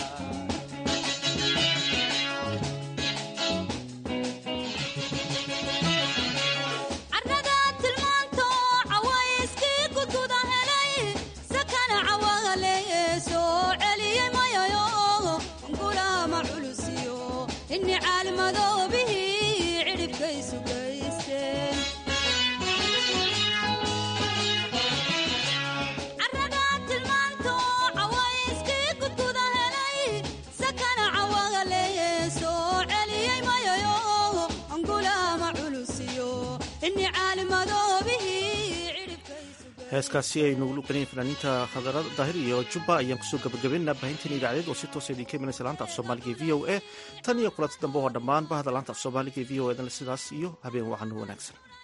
inni caalmadoobihi cidhibkaysu gay heeskaasi aynu luqanayn fanaaniinta khadarada daahir iyo jubba ayaan kusoo gabagabaynaa baahinteen idaacadeed oo si toosa idinka imanaysa laanta af soomaaliga e v o a tan iyo kulanti dambe oo dhammaan bahda laanta af soomaaliga e v o edan sidaas iyo habeen wacan wanaagsan